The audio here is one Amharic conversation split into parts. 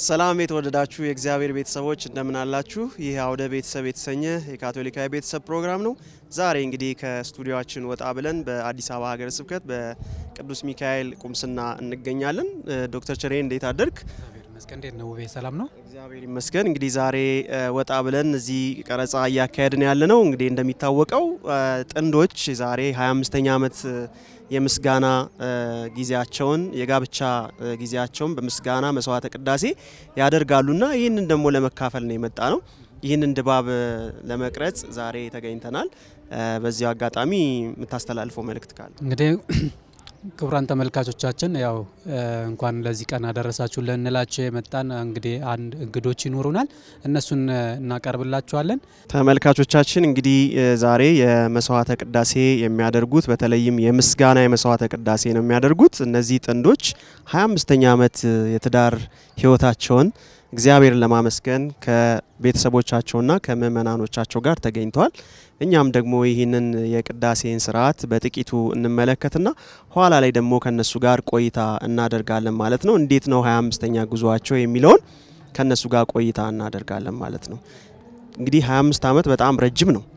ሰላም የተወደዳችሁ የእግዚአብሔር ቤተሰቦች እንደምን አላችሁ? ይህ አውደ ቤተሰብ የተሰኘ የካቶሊካዊ ቤተሰብ ፕሮግራም ነው። ዛሬ እንግዲህ ከስቱዲዮችን ወጣ ብለን በአዲስ አበባ ሀገረ ስብከት በቅዱስ ሚካኤል ቁምስና እንገኛለን። ዶክተር ቸሬ እንዴት አደርግ? መስቀን እንዴት ነው ውቤ? ሰላም ነው? እግዚአብሔር ይመስገን። እንግዲህ ዛሬ ወጣ ብለን እዚህ ቀረጻ እያካሄድን ያለ ነው። እንግዲህ እንደሚታወቀው ጥንዶች ዛሬ 25ኛ ዓመት የምስጋና ጊዜያቸውን የጋብቻ ጊዜያቸውን በምስጋና መስዋዕተ ቅዳሴ ያደርጋሉና ይህንን ደግሞ ለመካፈል ነው የመጣ ነው። ይህንን ድባብ ለመቅረጽ ዛሬ ተገኝተናል። በዚያው አጋጣሚ የምታስተላልፈው መልእክት ካለ? እንግዲህ ክቡራን ተመልካቾቻችን ያው እንኳን ለዚህ ቀን አደረሳችሁ ልንላቸው የመጣን እንግዲህ አንድ እንግዶች ይኖሩናል። እነሱን እናቀርብላችኋለን። ተመልካቾቻችን እንግዲህ ዛሬ የመስዋዕተ ቅዳሴ የሚያደርጉት በተለይም የምስጋና የመስዋዕተ ቅዳሴ ነው የሚያደርጉት። እነዚህ ጥንዶች 25ኛ ዓመት የትዳር ሕይወታቸውን እግዚአብሔርን ለማመስገን ከቤተሰቦቻቸውና ከምእመናኖቻቸው ጋር ተገኝተዋል። እኛም ደግሞ ይህንን የቅዳሴን ስርዓት በጥቂቱ እንመለከትና ኋላ ላይ ደግሞ ከነሱ ጋር ቆይታ እናደርጋለን ማለት ነው። እንዴት ነው 25ኛ ጉዟቸው የሚለውን ከነሱ ጋር ቆይታ እናደርጋለን ማለት ነው። እንግዲህ 25 ዓመት በጣም ረጅም ነው።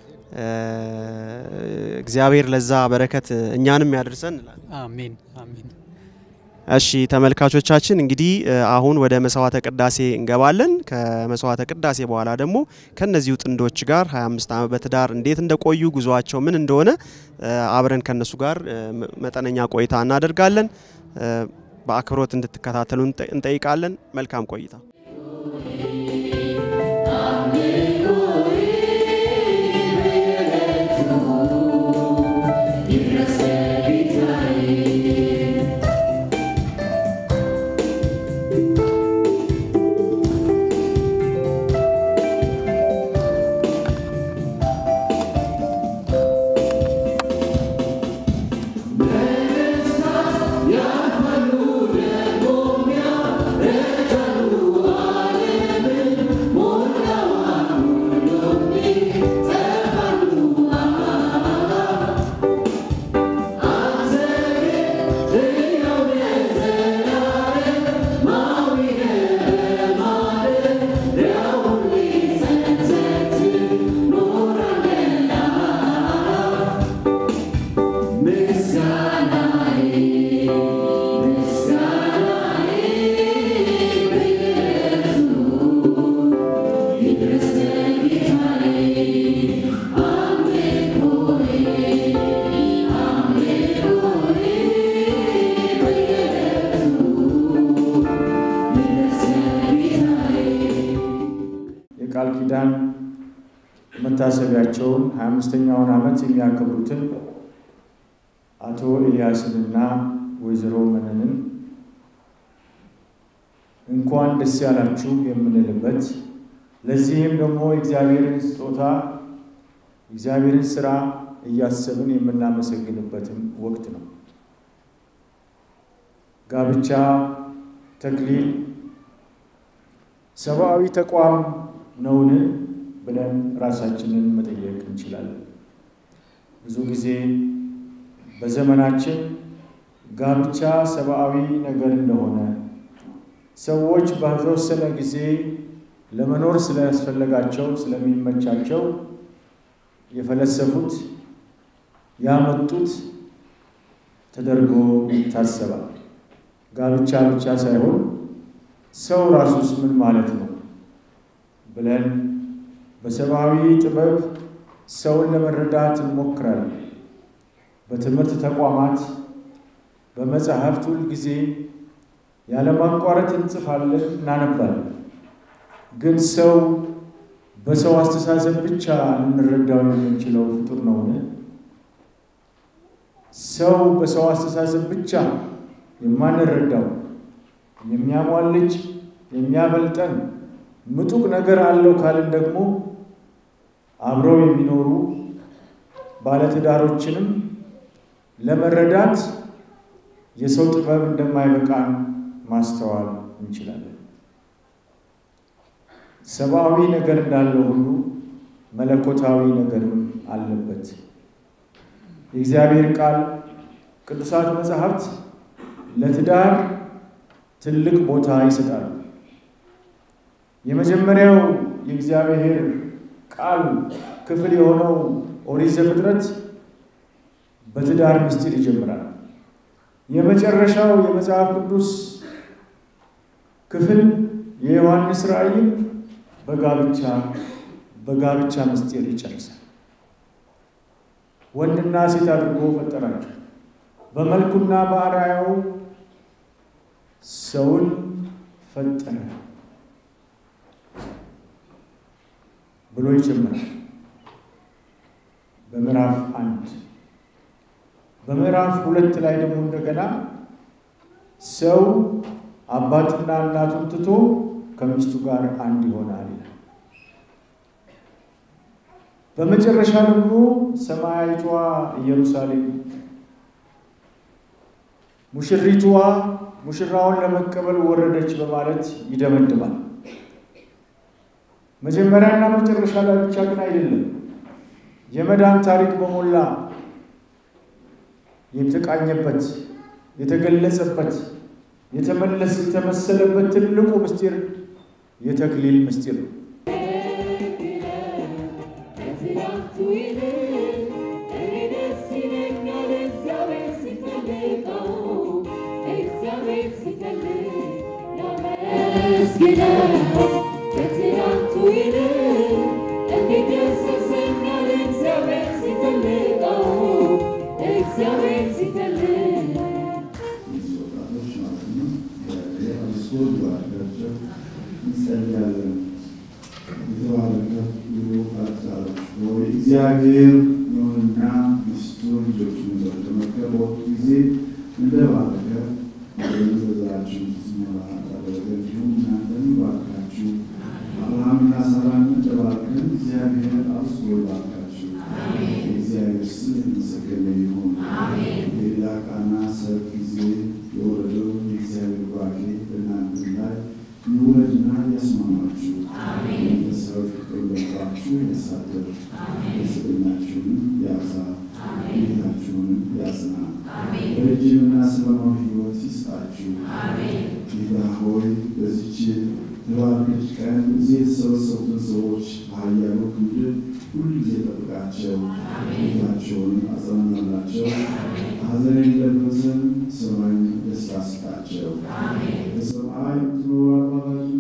እግዚአብሔር ለዛ በረከት እኛንም ያደርሰን እንላለን። አሜን አሜን። እሺ ተመልካቾቻችን እንግዲህ አሁን ወደ መስዋዕተ ቅዳሴ እንገባለን። ከመስዋዕተ ቅዳሴ በኋላ ደግሞ ከነዚሁ ጥንዶች ጋር 25 ዓመት በትዳር እንዴት እንደቆዩ ጉዟቸው ምን እንደሆነ አብረን ከነሱ ጋር መጠነኛ ቆይታ እናደርጋለን። በአክብሮት እንድትከታተሉ እንጠይቃለን። መልካም ቆይታ። የቃል ኪዳን መታሰቢያቸውን 25ኛውን ዓመት የሚያከብሩትን አቶ ኤልያስንና ወይዘሮ መነንን እንኳን ደስ ያላችሁ የምንልበት ለዚህም ደግሞ የእግዚአብሔርን ስጦታ የእግዚአብሔርን ስራ እያሰብን የምናመሰግንበትም ወቅት ነው። ጋብቻ ተክሊል ሰብአዊ ተቋም ነውን ብለን ራሳችንን መጠየቅ እንችላለን። ብዙ ጊዜ በዘመናችን ጋብቻ ሰብአዊ ነገር እንደሆነ ሰዎች በተወሰነ ጊዜ ለመኖር ስለያስፈለጋቸው ስለሚመቻቸው የፈለሰፉት ያመጡት ተደርጎ ይታሰባል። ጋብቻ ብቻ ሳይሆን ሰው ራሱስ ምን ማለት ነው ብለን በሰብአዊ ጥበብ ሰውን ለመረዳት እንሞክራለን። በትምህርት ተቋማት፣ በመጽሐፍት ሁል ጊዜ ያለማቋረጥ እንጽፋለን፣ እናነባለን። ግን ሰው በሰው አስተሳሰብ ብቻ ልንረዳው የምንችለው ፍጡር ነውን? ሰው በሰው አስተሳሰብ ብቻ የማንረዳው የሚያሟልጅ የሚያበልጠን ምጡቅ ነገር አለው ካልን ደግሞ አብረው የሚኖሩ ባለትዳሮችንም ለመረዳት የሰው ጥበብ እንደማይበቃን ማስተዋል እንችላለን። ሰብአዊ ነገር እንዳለው ሁሉ መለኮታዊ ነገርም አለበት። የእግዚአብሔር ቃል ቅዱሳት መጽሐፍት ለትዳር ትልቅ ቦታ ይሰጣሉ። የመጀመሪያው የእግዚአብሔር ቃል ክፍል የሆነው ኦሪት ዘፍጥረት በትዳር ምስጢር ይጀምራል። የመጨረሻው የመጽሐፍ ቅዱስ ክፍል የዮሐንስ ራእይም በጋብቻ በጋብቻ ምስጢር ይጨርሳል። ወንድና ሴት አድርጎ ፈጠራቸው፣ በመልኩና በአርአያው ሰውን ፈጠረ ብሎ ይጀምራል በምዕራፍ አንድ። በምዕራፍ ሁለት ላይ ደግሞ እንደገና ሰው አባትና እናቱን ትቶ ከሚስቱ ጋር አንድ ይሆናል ይላል። በመጨረሻ ደግሞ ሰማያዊቷ ኢየሩሳሌም ሙሽሪቷ ሙሽራውን ለመቀበል ወረደች በማለት ይደመድማል። መጀመሪያና መጨረሻ ላይ ብቻ ግን አይደለም። የመዳን ታሪክ በሞላ የተቃኘበት የተገለጸበት የተመለስ የተመሰለበት ትልቁ ምስጢር የተክሊል ምስጢር ነው። እግዚአብሔር ነውና ሚስቱን ልጆቹን በተመከረ ወቅት ጊዜ እንደባረከ ዘራችሁ ሞላ እንዳደረገ እንዲሁም እናንተን ባርካችሁ አብርሃምና ሳራን እንደባረከን እግዚአብሔር አብዝቶ ይባርካችሁ። የእግዚአብሔር ስም የተመሰገነ ይሁን። የሌላ ቃና ሰርግ ጊዜ የወረደው የእግዚአብሔር ባርኬ በእናንተ ላይ ይውረድና ያስማማችሁ። መንፈሳዊ ፍቅር በልባችሁ ያሳድር። ስብናችሁንም ያብዛ፣ ቤታችሁንም ያጽና፣ ረጅምና ሰላማዊ ሕይወት ይስጣችሁ። ጌታ ሆይ በዚች የተባረከች ቀን እዚህ የተሰበሰቡትን ሰዎች በኃያሉ ክንድ ሁሉ ጊዜ ጠብቃቸው፣ ቤታቸውን አጽናናላቸው፣ ሐዘን የሌለበትን ሰማይን ደስታ ስጣቸው። በሰማይ የምትኖሩ አባታችን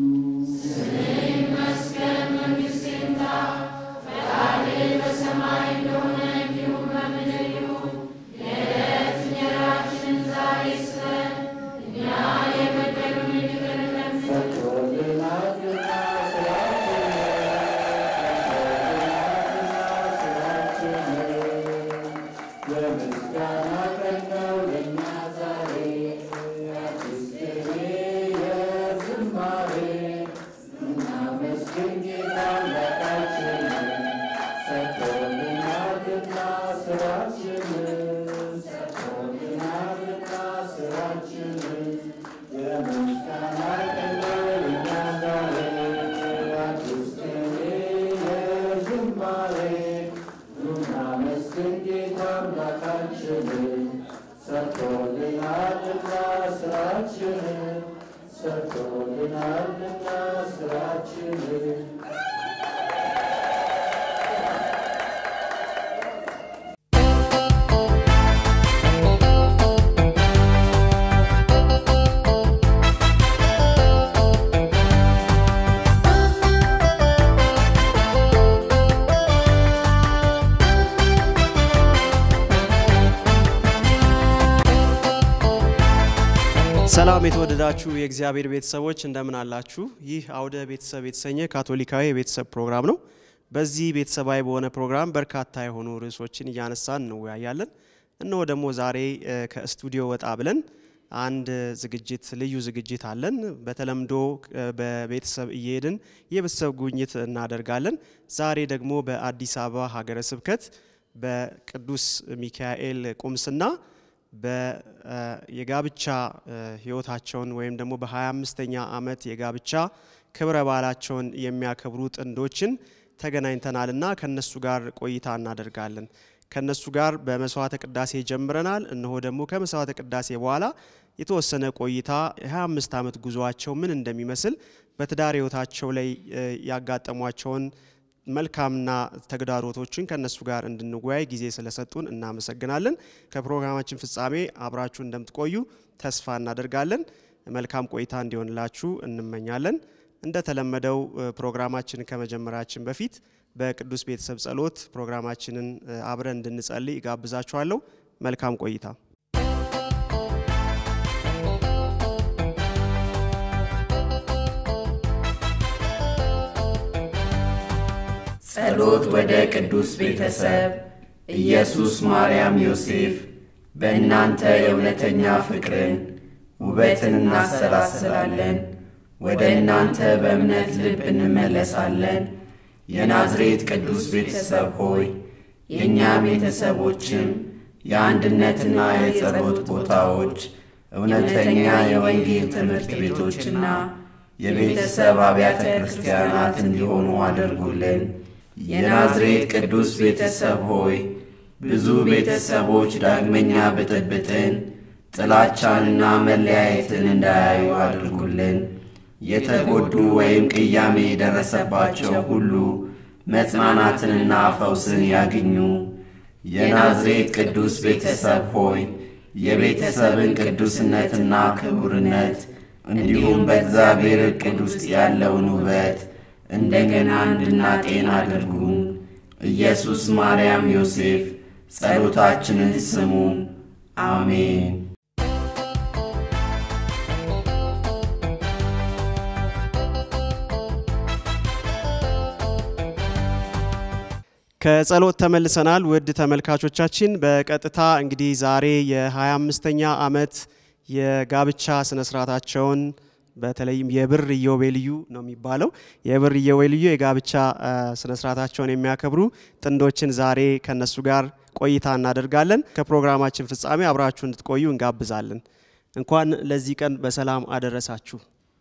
ሰላም የተወደዳችሁ የእግዚአብሔር ቤተሰቦች እንደምን አላችሁ? ይህ አውደ ቤተሰብ የተሰኘ ካቶሊካዊ የቤተሰብ ፕሮግራም ነው። በዚህ ቤተሰባዊ በሆነ ፕሮግራም በርካታ የሆኑ ርዕሶችን እያነሳን እንወያያለን። እነሆ ደግሞ ዛሬ እ፣ ከስቱዲዮ ወጣ ብለን አንድ ዝግጅት ልዩ ዝግጅት አለን። በተለምዶ እ፣ በቤተሰብ እየሄድን የቤተሰብ ጉብኝት እናደርጋለን። ዛሬ ደግሞ በአዲስ አበባ ሀገረ ስብከት በቅዱስ ሚካኤል ቁምስና የጋብቻ ህይወታቸውን ወይም ደግሞ በ25ኛ ዓመት የጋብቻ ክብረ በዓላቸውን የሚያከብሩ ጥንዶችን ተገናኝተናልና ከነሱ ጋር ቆይታ እናደርጋለን። ከነሱ ጋር በመስዋዕተ ቅዳሴ ጀምረናል። እነሆ ደግሞ ከመስዋዕተ ቅዳሴ በኋላ የተወሰነ ቆይታ የ25 ዓመት ጉዞአቸው ምን እንደሚመስል በትዳር ህይወታቸው ላይ ያጋጠሟቸውን መልካምና ተግዳሮቶችን ከነሱ ጋር እንድንወያይ ጊዜ ስለሰጡን እናመሰግናለን። ከፕሮግራማችን ፍጻሜ አብራችሁ እንደምትቆዩ ተስፋ እናደርጋለን። መልካም ቆይታ እንዲሆንላችሁ እንመኛለን። እንደተለመደው ፕሮግራማችንን ከመጀመራችን በፊት በቅዱስ ቤተሰብ ጸሎት ፕሮግራማችንን አብረን እንድንጸልይ እጋብዛችኋለሁ። መልካም ቆይታ። ጸሎት ወደ ቅዱስ ቤተሰብ ኢየሱስ፣ ማርያም፣ ዮሴፍ በእናንተ የእውነተኛ ፍቅርን ውበትን እናሰላስላለን። ወደ እናንተ በእምነት ልብ እንመለሳለን። የናዝሬት ቅዱስ ቤተሰብ ሆይ የእኛ ቤተሰቦችም የአንድነትና የጸሎት ቦታዎች፣ እውነተኛ የወንጌል ትምህርት ቤቶችና የቤተሰብ አብያተ ክርስቲያናት እንዲሆኑ አድርጉልን። የናዝሬት ቅዱስ ቤተሰብ ሆይ ብዙ ቤተሰቦች ዳግመኛ ብጥብጥን፣ ጥላቻንና መለያየትን እንዳያዩ አድርጉልን። የተጎዱ ወይም ቅያሜ የደረሰባቸው ሁሉ መጽናናትንና ፈውስን ያግኙ። የናዝሬት ቅዱስ ቤተሰብ ሆይ የቤተሰብን ቅዱስነትና ክቡርነት እንዲሁም በእግዚአብሔር ዕቅድ ውስጥ ያለውን ውበት እንደገና እንድናጤን አድርጉ። ኢየሱስ፣ ማርያም፣ ዮሴፍ ጸሎታችንን ስሙ። አሜን። ከጸሎት ተመልሰናል። ውድ ተመልካቾቻችን በቀጥታ እንግዲህ ዛሬ የ25ኛ ዓመት የጋብቻ ስነስርዓታቸውን በተለይም የብር ኢዮቤልዩ ነው የሚባለው የብር ኢዮቤልዩ የጋብቻ ስነስርዓታቸውን የሚያከብሩ ጥንዶችን ዛሬ ከነሱ ጋር ቆይታ እናደርጋለን። ከፕሮግራማችን ፍጻሜ አብራችሁ እንድትቆዩ እንጋብዛለን። እንኳን ለዚህ ቀን በሰላም አደረሳችሁ።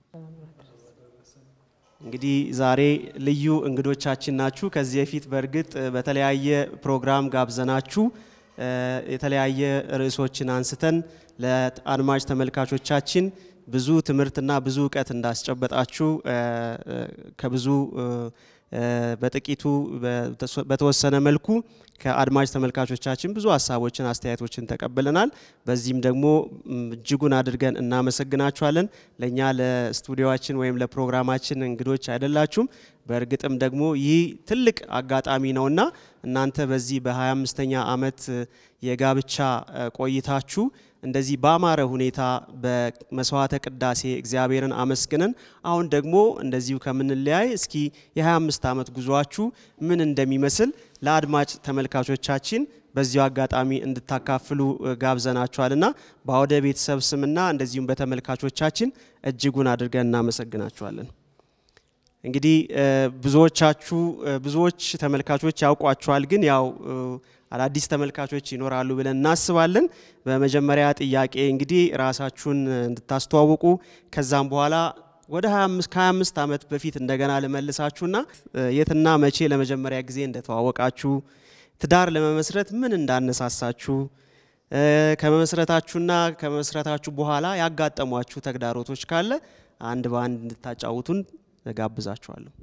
እንግዲህ ዛሬ ልዩ እንግዶቻችን ናችሁ። ከዚህ በፊት በእርግጥ በተለያየ ፕሮግራም ጋብዘናችሁ የተለያየ ርዕሶችን አንስተን ለአድማጭ ተመልካቾቻችን ብዙ ትምህርትና ብዙ እውቀት እንዳስጨበጣችሁ ከብዙ በጥቂቱ በተወሰነ መልኩ ከአድማጭ ተመልካቾቻችን ብዙ ሀሳቦችን፣ አስተያየቶችን ተቀብለናል። በዚህም ደግሞ እጅጉን አድርገን እናመሰግናችኋለን። ለእኛ ለስቱዲዮችን ወይም ለፕሮግራማችን እንግዶች አይደላችሁም። በእርግጥም ደግሞ ይህ ትልቅ አጋጣሚ ነውና እናንተ በዚህ በ25ኛ ዓመት የጋብቻ ቆይታችሁ እንደዚህ ባማረ ሁኔታ በመስዋዕተ ቅዳሴ እግዚአብሔርን አመስግነን አሁን ደግሞ እንደዚሁ ከምንለያይ እስኪ የ25 ዓመት ጉዟችሁ ምን እንደሚመስል ለአድማጭ ተመልካቾቻችን በዚሁ አጋጣሚ እንድታካፍሉ ጋብዘናችኋልና በአውደ ቤተሰብ ስምና እንደዚሁም በተመልካቾቻችን እጅጉን አድርገን እናመሰግናችኋለን። እንግዲህ ብዙዎቻችሁ ብዙዎች ተመልካቾች ያውቋችኋል፣ ግን ያው አዳዲስ ተመልካቾች ይኖራሉ ብለን እናስባለን። በመጀመሪያ ጥያቄ እንግዲህ ራሳችሁን እንድታስተዋውቁ ከዛም በኋላ ወደ 25 ከ25 ዓመት በፊት እንደገና ልመልሳችሁና የትና መቼ ለመጀመሪያ ጊዜ እንደተዋወቃችሁ፣ ትዳር ለመመስረት ምን እንዳነሳሳችሁ፣ ከመመስረታችሁና ከመመስረታችሁ በኋላ ያጋጠሟችሁ ተግዳሮቶች ካለ አንድ በአንድ እንድታጫውቱን ጋብዛችኋለሁ።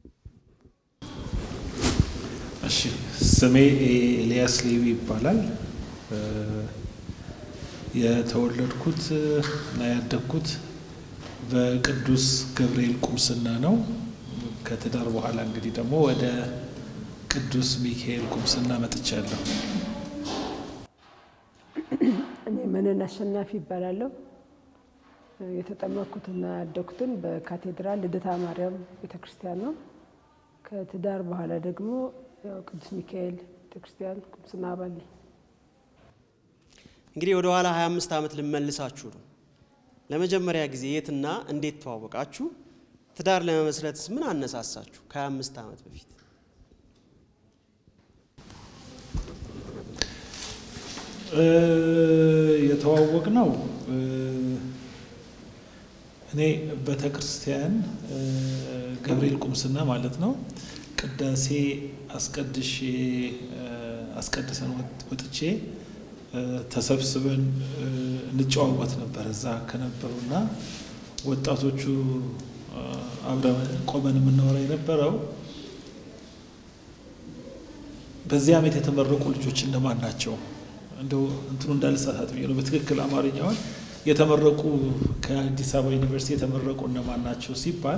እሺ ስሜ ኤልያስ ሌዊ ይባላል። የተወለድኩት እና ያደግኩት በቅዱስ ገብርኤል ቁምስና ነው። ከትዳር በኋላ እንግዲህ ደግሞ ወደ ቅዱስ ሚካኤል ቁምስና መጥቻለሁ። እኔ መነን አሸናፊ ይባላለሁ። የተጠመቅኩትና ያደግኩትን በካቴድራል ልደታ ማርያም ቤተክርስቲያን ነው። ከትዳር በኋላ ደግሞ ያው ቅዱስ ሚካኤል ቤተክርስቲያን ቁምስና አባል ነኝ። እንግዲህ ወደ ኋላ 25 ዓመት ልመልሳችሁ ነው። ለመጀመሪያ ጊዜ የትና እንዴት ተዋወቃችሁ? ትዳር ለመመስረትስ ምን አነሳሳችሁ? ከ25 ዓመት በፊት የተዋወቅ ነው እኔ ቤተ ክርስቲያን ገብርኤል ቁምስና ማለት ነው ቅዳሴ አስቀድሼ አስቀድሰን ወጥቼ ተሰብስበን እንጨዋወት ነበር እዛ ከነበሩና ወጣቶቹ አብረን ቆመን የምናወራ የነበረው በዚህ ዓመት የተመረቁ ልጆች እነማን ናቸው? እንደው እንትኑ እንዳልሳሳት ብዬ ነው። በትክክል አማርኛውን የተመረቁ ከአዲስ አበባ ዩኒቨርሲቲ የተመረቁ እነማን ናቸው ሲባል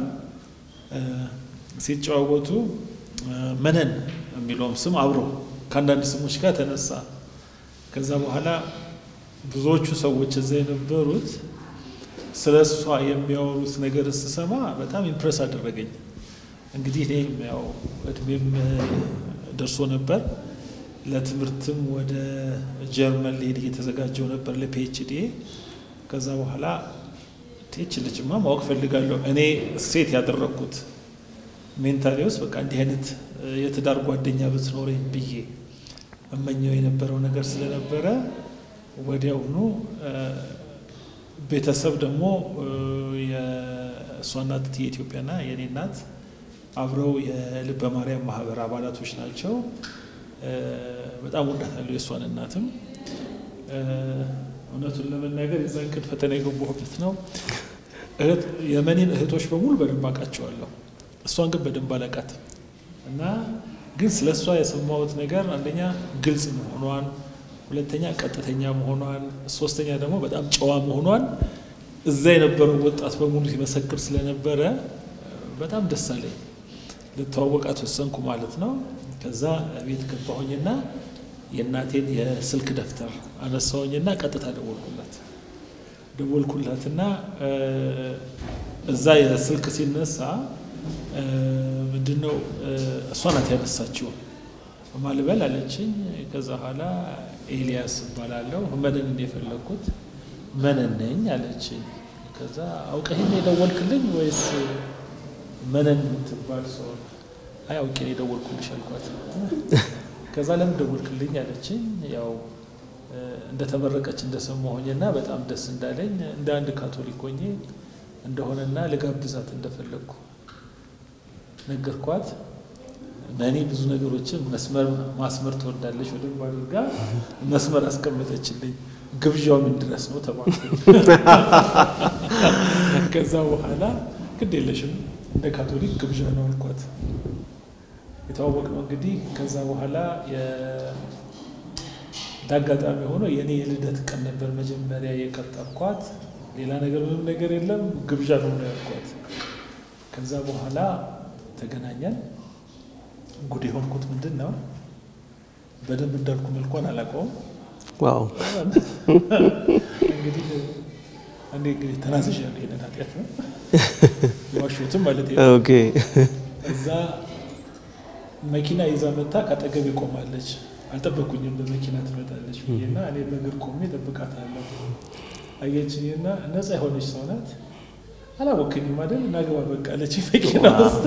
ሲጨዋወቱ መነን የሚለውም ስም አብሮ ከአንዳንድ ስሞች ጋር ተነሳ። ከዛ በኋላ ብዙዎቹ ሰዎች እዛ የነበሩት ስለ እሷ የሚያወሩት ነገር ስሰማ በጣም ኢምፕረስ አደረገኝ። እንግዲህ እኔም ያው እድሜም ደርሶ ነበር። ለትምህርትም ወደ ጀርመን ሊሄድ እየተዘጋጀው ነበር ለፒኤችዲ። ከዛ በኋላ ቴች ልጅማ ማወቅ ፈልጋለሁ እኔ ሴት ያደረግኩት ሜንታሊ ውስጥ በቃ እንዲህ አይነት የትዳር ጓደኛ ብትኖረኝ ብዬ እመኘው የነበረው ነገር ስለነበረ ወዲያውኑ ቤተሰብ ደግሞ የእሷ እናት የኢትዮጵያና የእኔ እናት አብረው የልበ ማርያም ማህበር አባላቶች ናቸው። በጣም ወዳታለሁ የእሷን እናትም። እውነቱን ለመናገር የዛን ቀን ፈተና የገባሁበት ነው። የመኔን እህቶች በሙሉ በደንብ አውቃቸዋለሁ። እሷን ግን በደንብ አላውቃትም እና ግን ስለ እሷ የሰማሁት ነገር አንደኛ ግልጽ መሆኗን፣ ሁለተኛ ቀጥተኛ መሆኗን፣ ሶስተኛ ደግሞ በጣም ጨዋ መሆኗን እዛ የነበረው ወጣት በሙሉ ሲመሰክር ስለነበረ በጣም ደስ አለኝ። ልተዋወቃት ወሰንኩ ማለት ነው። ከዛ ቤት ገባሁኝና የእናቴን የስልክ ደብተር አነሳሁኝና ቀጥታ ደወልኩላት ደወልኩላትና እዛ የስልክ ሲነሳ ምንድነው እሷ ናት ያነሳችው። ማልበል አለችኝ። ከዛ በኋላ ኤልያስ እባላለሁ መነንን የፈለግኩት መነን ነኝ አለችኝ። ከዛ አውቀህን የደወልክልኝ ወይስ መነን የምትባል ሰው? አይ አውቄ ነው የደወልኩልሽ አልኳት። ከዛ ለምን ደወልክልኝ አለችኝ። ያው እንደተመረቀች እንደሰማሁኝና በጣም ደስ እንዳለኝ እንደ አንድ ካቶሊክ ሆኜ እንደሆነና ልጋብዛት እንደፈለግኩ ነገርኳት። እኔ ብዙ ነገሮችን መስመር ማስመር ትወዳለች በደንብ አድርጋ መስመር አስቀመጠችልኝ። ግብዣው ምን ድረስ ነው ተባልኩ። ከዛ በኋላ ግድ የለሽም እንደ ካቶሊክ ግብዣ ነው አልኳት። የተዋወቅነው እንግዲህ ከዛ በኋላ እንዳጋጣሚ ሆኖ የእኔ የልደት ቀን ነበር መጀመሪያ የቀጠርኳት። ሌላ ነገር ምንም ነገር የለም ግብዣ ነው ነው ያልኳት። ከዛ በኋላ ተገናኘን። ጉድ የሆንኩት ምንድን ነው በደንብ እንዳልኩ መልኳን አላውቀውም። ዋው እንግዲህ እኔ እንግዲህ ተናዝዣለሁ። ይሄንን ኃጢአት ነው የዋሸሁትም ማለት ነው። ኦኬ እዛ መኪና ይዛ መታ ካጠገቤ ቆማለች። አልጠበኩኝም በመኪና ትመጣለች ብዬና እኔ በእግር ቆሜ እጠብቃታለሁ። አየችኝና ነፃ የሆነች ሰው ናት። አላወከኝም አይደል እናግባ በቃ አለች መኪና ውስጥ።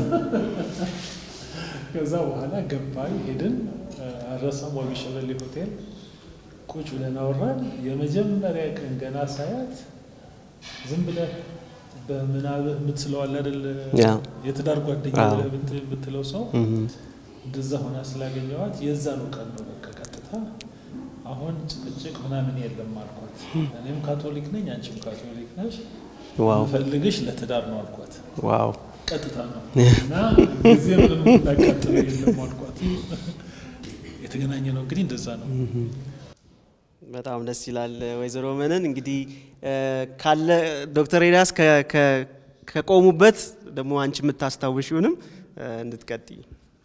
ከዛ በኋላ ገባን ሄድን። አረሳም ዋቢ ሸበሌ ሆቴል ቁጭ ብለን አወራን። የመጀመሪያ ቀን ገና ሳያት ዝም ብለህ በምናብ የምትስለው አይደል ያ የትዳር ጓደኛ አዎ። ብለህ የምት- የምትለው ሰው እህ እንደዛ ሆና ስላገኘዋት የዛኑ ቀን ነው በቃ ቀጥታ አሁን ጭቅጭቅ ምናምን የለም አልኳት። እኔም ካቶሊክ ነኝ፣ አንቺም ካቶሊክ ነሽ፣ ዋው ምፈልግሽ ለትዳር ነው አልኳት። ዋው ቀጥታ ነው እና ጊዜ ምንም እንዳቃጥለው የለም አልኳት። የተገናኘ ነው እንግዲህ እንደዛ ነው። በጣም ደስ ይላል። ወይዘሮ መነን እንግዲህ እ፣ ካለ ዶክተር ኤልያስ ከ- ከ- ከቆሙበት ደግሞ አንቺ የምታስታውሺውንም እ፣ እንድትቀጥይ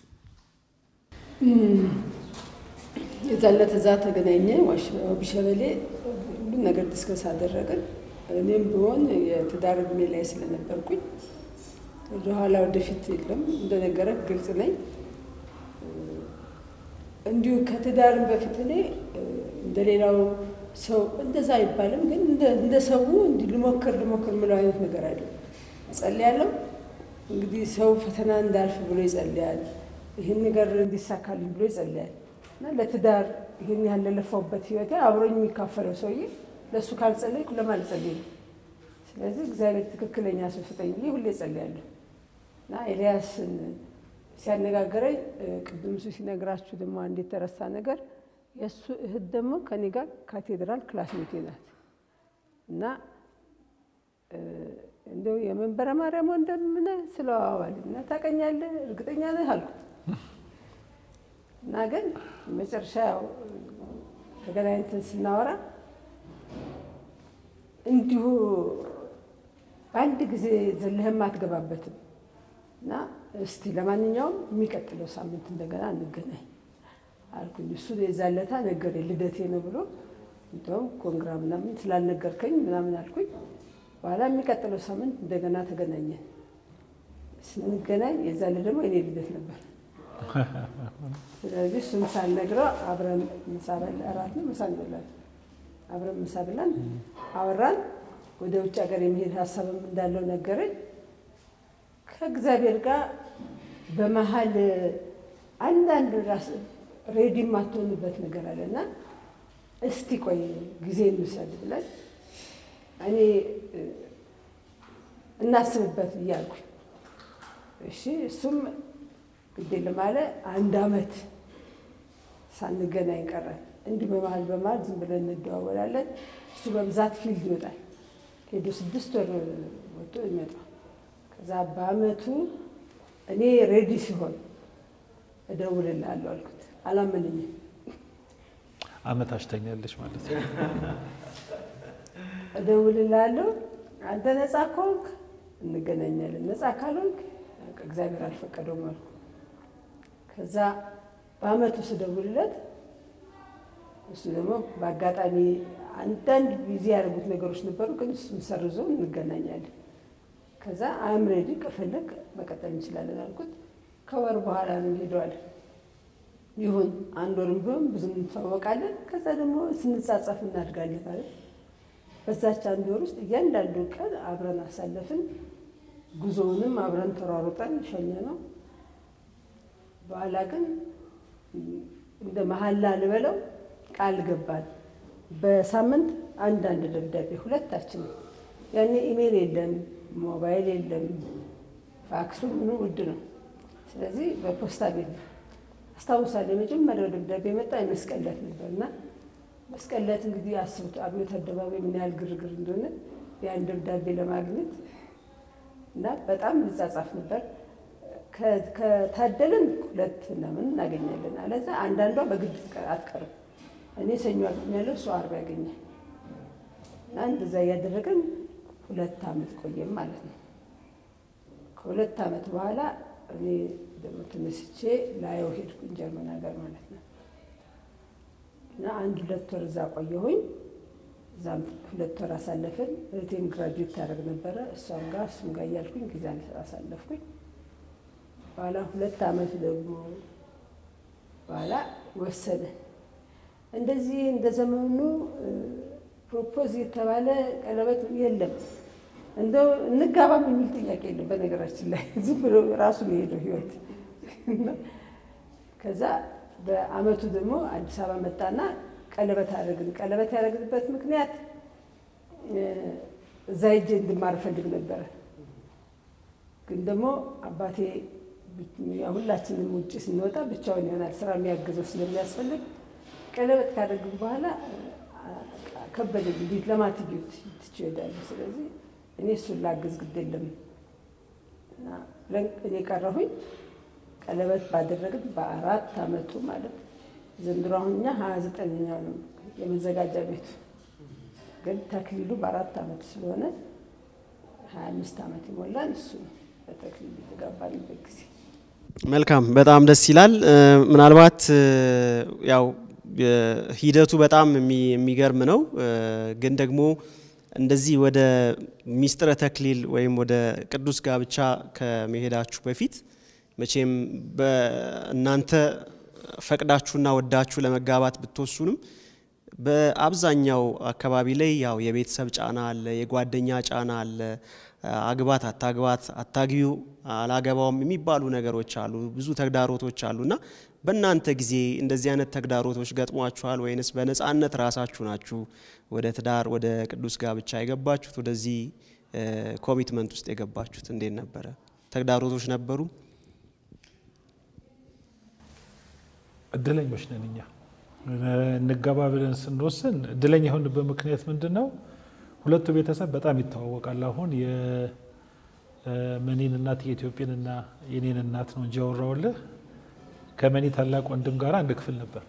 የዛን ዕለት እዛ ተገናኘ ቢሸበሌ ሁሉም ነገር ዲስከስ አደረግን። እኔም ቢሆን የትዳር እድሜ ላይ ስለነበርኩኝ ወደኋላ ወደፊት የለም እንደነገረ ግልጽ ነኝ። እንዲሁ ከትዳርም በፊት እኔ እንደሌላው ሰው እንደዛ አይባልም፣ ግን እንደ- እንደ ሰው እንዲህ ልሞክር ልሞክር የምለው አይነት ነገር አይደለም። እጸልያለሁ እንግዲህ ሰው ፈተና እንዳልፍ ብሎ ይጸልያል። ይህን ነገር እንዲሳካልኝ ብሎ ይጸልያል። እና ለትዳር ይህን ያህል ለለፋውበት ህይወቴ አብሮኝ የሚካፈለው ሰውዬ ለእሱ ካልጸለይኩ ለማን ልጸልይ ነው? ስለዚህ እግዚአብሔር ትክክለኛ ሰው ስጠኝ ብዬ ሁሌ እጸልያለሁ። እና ኤልያስን ሲያነጋገረኝ እ፣ ቅድም እሱ ሲነግራችሁ ደግሞ አንድ የተረሳ ነገር የእሱ እህት ደግሞ ከኔ ጋር ካቴድራል ክላስሜቴ ናት እና እንደው የመንበረ ማርያም ወንድም ነህ ስለዋዋል እና ታውቀኛለህ እርግጠኛ ነህ አልኩት እና ግን መጨረሻ ያው ተገናኝተን ስናወራ እንዲሁ በአንድ ጊዜ ዘለህም አትገባበትም እና እስቲ ለማንኛውም የሚቀጥለው ሳምንት እንደገና እንገናኝ አልኩኝ። እሱ የዛለታ ነገር ልደቴ ነው ብሎ እንደውም ኮንግራ ምናምን ስላልነገርከኝ ምናምን አልኩኝ። በኋላ የሚቀጥለው ሳምንት እንደገና ተገናኘን። ስንገናኝ የዛለ ደግሞ እኔ ልደት ነበር። ስለዚህ እሱን ሳልነግረው አብረን ምሳ በላ እራት ነው ምሳ እንበላለን። አብረን ምሳ ብለን አወራን። ወደ ውጭ ሀገር የመሄድ ሀሳብም እንዳለው ነገረኝ። ከእግዚአብሔር ጋር በመሀል አንዳንድ ራስ ሬዲ የማትሆንበት ነገር አለ እና እስቲ ቆይ ጊዜ እንውሰድ ብለን እኔ እናስብበት ብዬ አልኩኝ። እሺ እሱም ግዴለም አለ። አንድ አመት ሳንገናኝ ቀረን። እንዲህ በመሀል በመሀል ዝም ብለን እንደዋወላለን። እሱ በብዛት ፊልድ ይወጣል። ሄዶ ስድስት ወር ወጥቶ ይመጣል። ከዛ በአመቱ እኔ ሬዲ ሲሆን እደውልልሃለሁ አልኩት። አላመነኝም። አመት አሽተኛለች ማለት ነው። እደውልልሃለሁ አንተ ነፃ ከሆንክ እንገናኛለን፣ ነፃ ካልሆንክ እግዚአብሔር አልፈቀደውም አልኩ። ከዛ በአመቱ ስደውልለት እሱ ደግሞ በአጋጣሚ አንዳንድ ጊዜ ያደረጉት ነገሮች ነበሩ፣ ግን እሱን ሰርዞ እንገናኛለን። ከዛ አም ሬዲ ከፈለግ መቀጠል እንችላለን አልኩት። ከወር በኋላ ነው ሄደዋል። ይሁን አንድ ወርም ቢሆን ብዙ እንተዋወቃለን። ከዛ ደግሞ ስንጻጻፍ እናድጋለን ማለት በዛች አንድ ወር ውስጥ እያንዳንዱ ቀን አብረን አሳለፍን። ጉዞውንም አብረን ተሯሩጠን ሸኘ ነው። በኋላ ግን እንደ መሀላ ልበለው ቃል ገባል። በሳምንት አንዳንድ ደብዳቤ ሁለታችን። ያኔ ኢሜል የለም፣ ሞባይል የለም፣ ፋክሱ ምኑ ውድ ነው። ስለዚህ በፖስታ ቤት ነው። አስታውሳለሁ የመጀመሪያው ደብዳቤ የመጣ የመስቀለት ነበር እና መስቀለት እንግዲህ አስቡት አብዮት አደባባይ ምን ያህል ግርግር እንደሆነ ያን ደብዳቤ ለማግኘት እና በጣም እንጻጻፍ ነበር። ከታደልን ሁለት ምናምን እናገኛለን። አለዛ አንዳንዷ በግድ አትቀርም። እኔ ሰኞ አገኛለሁ፣ እሱ አርብ ያገኛል። እና እንደዛ እያደረገን ሁለት ዓመት ቆየም ማለት ነው። ከሁለት ዓመት በኋላ እኔ ደግሞ ተነስቼ ላየው ሄድኩኝ ጀርመን ሀገር ማለት ነው። እና አንድ ሁለት ወር እዛ ቆየሁኝ። እዛም ሁለት ወር አሳለፍን። እህቴም ግራጁዌት ታደርግ ነበረ። እሷም ጋር እሱም ጋር እያልኩኝ ጊዜ አሳለፍኩኝ። በኋላ ሁለት ዓመት ደግሞ በኋላ ወሰነ። እንደዚህ እንደ ዘመኑ ፕሮፖዝ የተባለ ቀለበት የለም። እንደው እንጋባም የሚል ጥያቄ የለም። በነገራችን ላይ ዝም ብሎ ራሱ የሄደው ህይወት። ከዛ በአመቱ ደግሞ አዲስ አበባ መጣና ቀለበት አደረግን። ቀለበት ያደረግንበት ምክንያት እዛ ሄጄ እንድማር እፈልግ ነበረ። ግን ደግሞ አባቴ ሁላችንም ውጭ ስንወጣ ብቻውን ይሆናል ስራ የሚያግዘው ስለሚያስፈልግ ቀለበት ካደረግን በኋላ ከበደኝ። እንዴት ለማትጌት ትችሄዳለህ? ስለዚህ እኔ እሱን ላግዝ ግድ የለም እና እኔ ቀረሁኝ። ቀለበት ባደረግን በአራት አመቱ ማለት ዘንድሮ አሁን እኛ ሀያ ዘጠነኛ ነው የመዘጋጃ ቤቱ ግን ተክሊሉ በአራት አመት ስለሆነ ሀያ አምስት አመት ይሞላል። እሱ ነው በተክሊሉ የተጋባንበት ጊዜ። መልካም፣ በጣም ደስ ይላል። ምናልባት ያው ሂደቱ በጣም የሚገርም ነው። ግን ደግሞ እንደዚህ ወደ ሚስጥረ ተክሊል ወይም ወደ ቅዱስ ጋብቻ ከመሄዳችሁ በፊት መቼም በእናንተ ፈቅዳችሁና ወዳችሁ ለመጋባት ብትወሱንም በአብዛኛው አካባቢ ላይ ያው የቤተሰብ ጫና አለ፣ የጓደኛ ጫና አለ። አግባት፣ አታግባት፣ አታግቢው፣ አላገባውም የሚባሉ ነገሮች አሉ፣ ብዙ ተግዳሮቶች አሉ እና በእናንተ ጊዜ እንደዚህ አይነት ተግዳሮቶች ገጥሟችኋል ወይንስ በነፃነት ራሳችሁ ናችሁ ወደ ትዳር ወደ ቅዱስ ጋብቻ የገባችሁት? ወደዚህ ኮሚትመንት ውስጥ የገባችሁት እንዴት ነበረ? ተግዳሮቶች ነበሩ? እድለኞች ነን እኛ። እንገባ ብለን ስንወስን እድለኛ የሆንበት ምክንያት ምንድን ነው? ሁለቱ ቤተሰብ በጣም ይተዋወቃል። አሁን የመኒን እናት የኢትዮጵያንና የኔን እናት ነው እንጂ ያወራውልህ ከመኒ ታላቅ ወንድም ጋር አንድ ክፍል ነበር።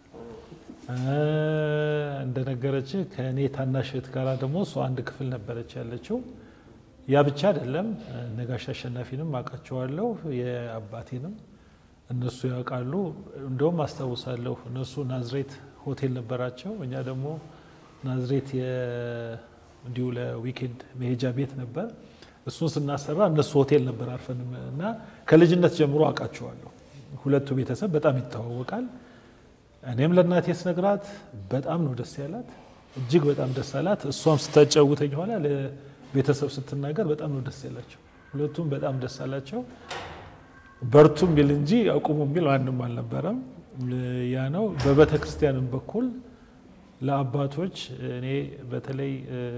እንደነገረች ከእኔ ታናሽ እህት ጋር ደግሞ እሷ አንድ ክፍል ነበረች ያለችው። ያ ብቻ አይደለም፣ ነጋሽ አሸናፊንም አውቃቸዋለሁ የአባቴንም እነሱ ያውቃሉ። እንደውም አስታውሳለሁ እነሱ ናዝሬት ሆቴል ነበራቸው፣ እኛ ደግሞ ናዝሬት እንዲሁ ለዊኬንድ መሄጃ ቤት ነበር። እሱን ስናሰራ እነሱ ሆቴል ነበር አርፈን እና ከልጅነት ጀምሮ አውቃቸዋለሁ። ሁለቱ ቤተሰብ በጣም ይተዋወቃል። እኔም ለእናቴ ስነግራት በጣም ነው ደስ ያላት፣ እጅግ በጣም ደስ አላት። እሷም ስታጫውተኝ ኋላ ለቤተሰብ ስትናገር በጣም ነው ደስ ያላቸው። ሁለቱም በጣም ደስ አላቸው። በርቱም ቢል እንጂ አቁሙ ቢል ማንም አልነበረም። ያ ነው። በቤተ ክርስቲያንም በኩል ለአባቶች እኔ በተለይ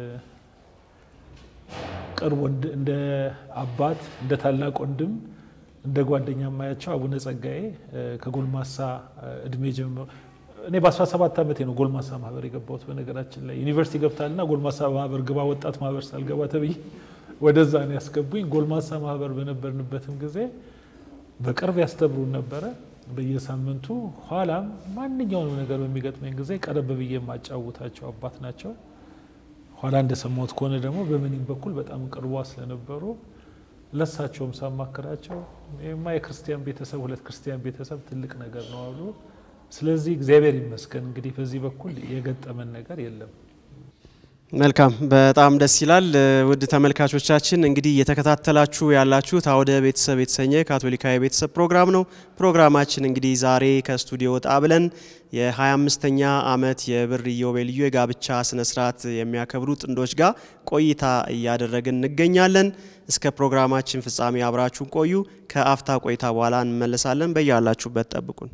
ቅርብ እንደ አባት እንደ ታላቅ ወንድም እንደ ጓደኛ ማያቸው አቡነ ጸጋዬ ከጎልማሳ እድሜ ጀምሮ እኔ በ17 ዓመቴ ነው ጎልማሳ ማህበር የገባሁት። በነገራችን ላይ ዩኒቨርሲቲ ገብታልና ጎልማሳ ማህበር ግባ፣ ወጣት ማህበር ሳልገባ ተብዬ ወደዛ ነው ያስገቡኝ። ጎልማሳ ማህበር በነበርንበትም ጊዜ በቅርብ ያስተምሩን ነበረ በየሳምንቱ። ኋላም ማንኛውንም ነገር በሚገጥመኝ ጊዜ ቀረብ ብዬ የማጫውታቸው አባት ናቸው። ኋላ እንደሰማሁት ከሆነ ደግሞ በመኒም በኩል በጣም ቅርቧ ስለነበሩ ለሳቸውም ሳማክራቸው ይማ የክርስቲያን ቤተሰብ ሁለት ክርስቲያን ቤተሰብ ትልቅ ነገር ነው አሉ። ስለዚህ እግዚአብሔር ይመስገን እንግዲህ በዚህ በኩል የገጠመን ነገር የለም። መልካም በጣም ደስ ይላል። ውድ ተመልካቾቻችን እንግዲህ እየተከታተላችሁ ያላችሁት አውደ ቤተሰብ የተሰኘ ካቶሊካዊ ቤተሰብ ፕሮግራም ነው። ፕሮግራማችን እንግዲህ ዛሬ ከስቱዲዮ ወጣ ብለን የ25ኛ ዓመት የብር ኢዮቤልዩ የጋብቻ ስነ ስርዓት የሚያከብሩ ጥንዶች ጋር ቆይታ እያደረግን እንገኛለን። እስከ ፕሮግራማችን ፍጻሜ አብራችሁን ቆዩ። ከአፍታ ቆይታ በኋላ እንመለሳለን። በያላችሁበት ጠብቁን።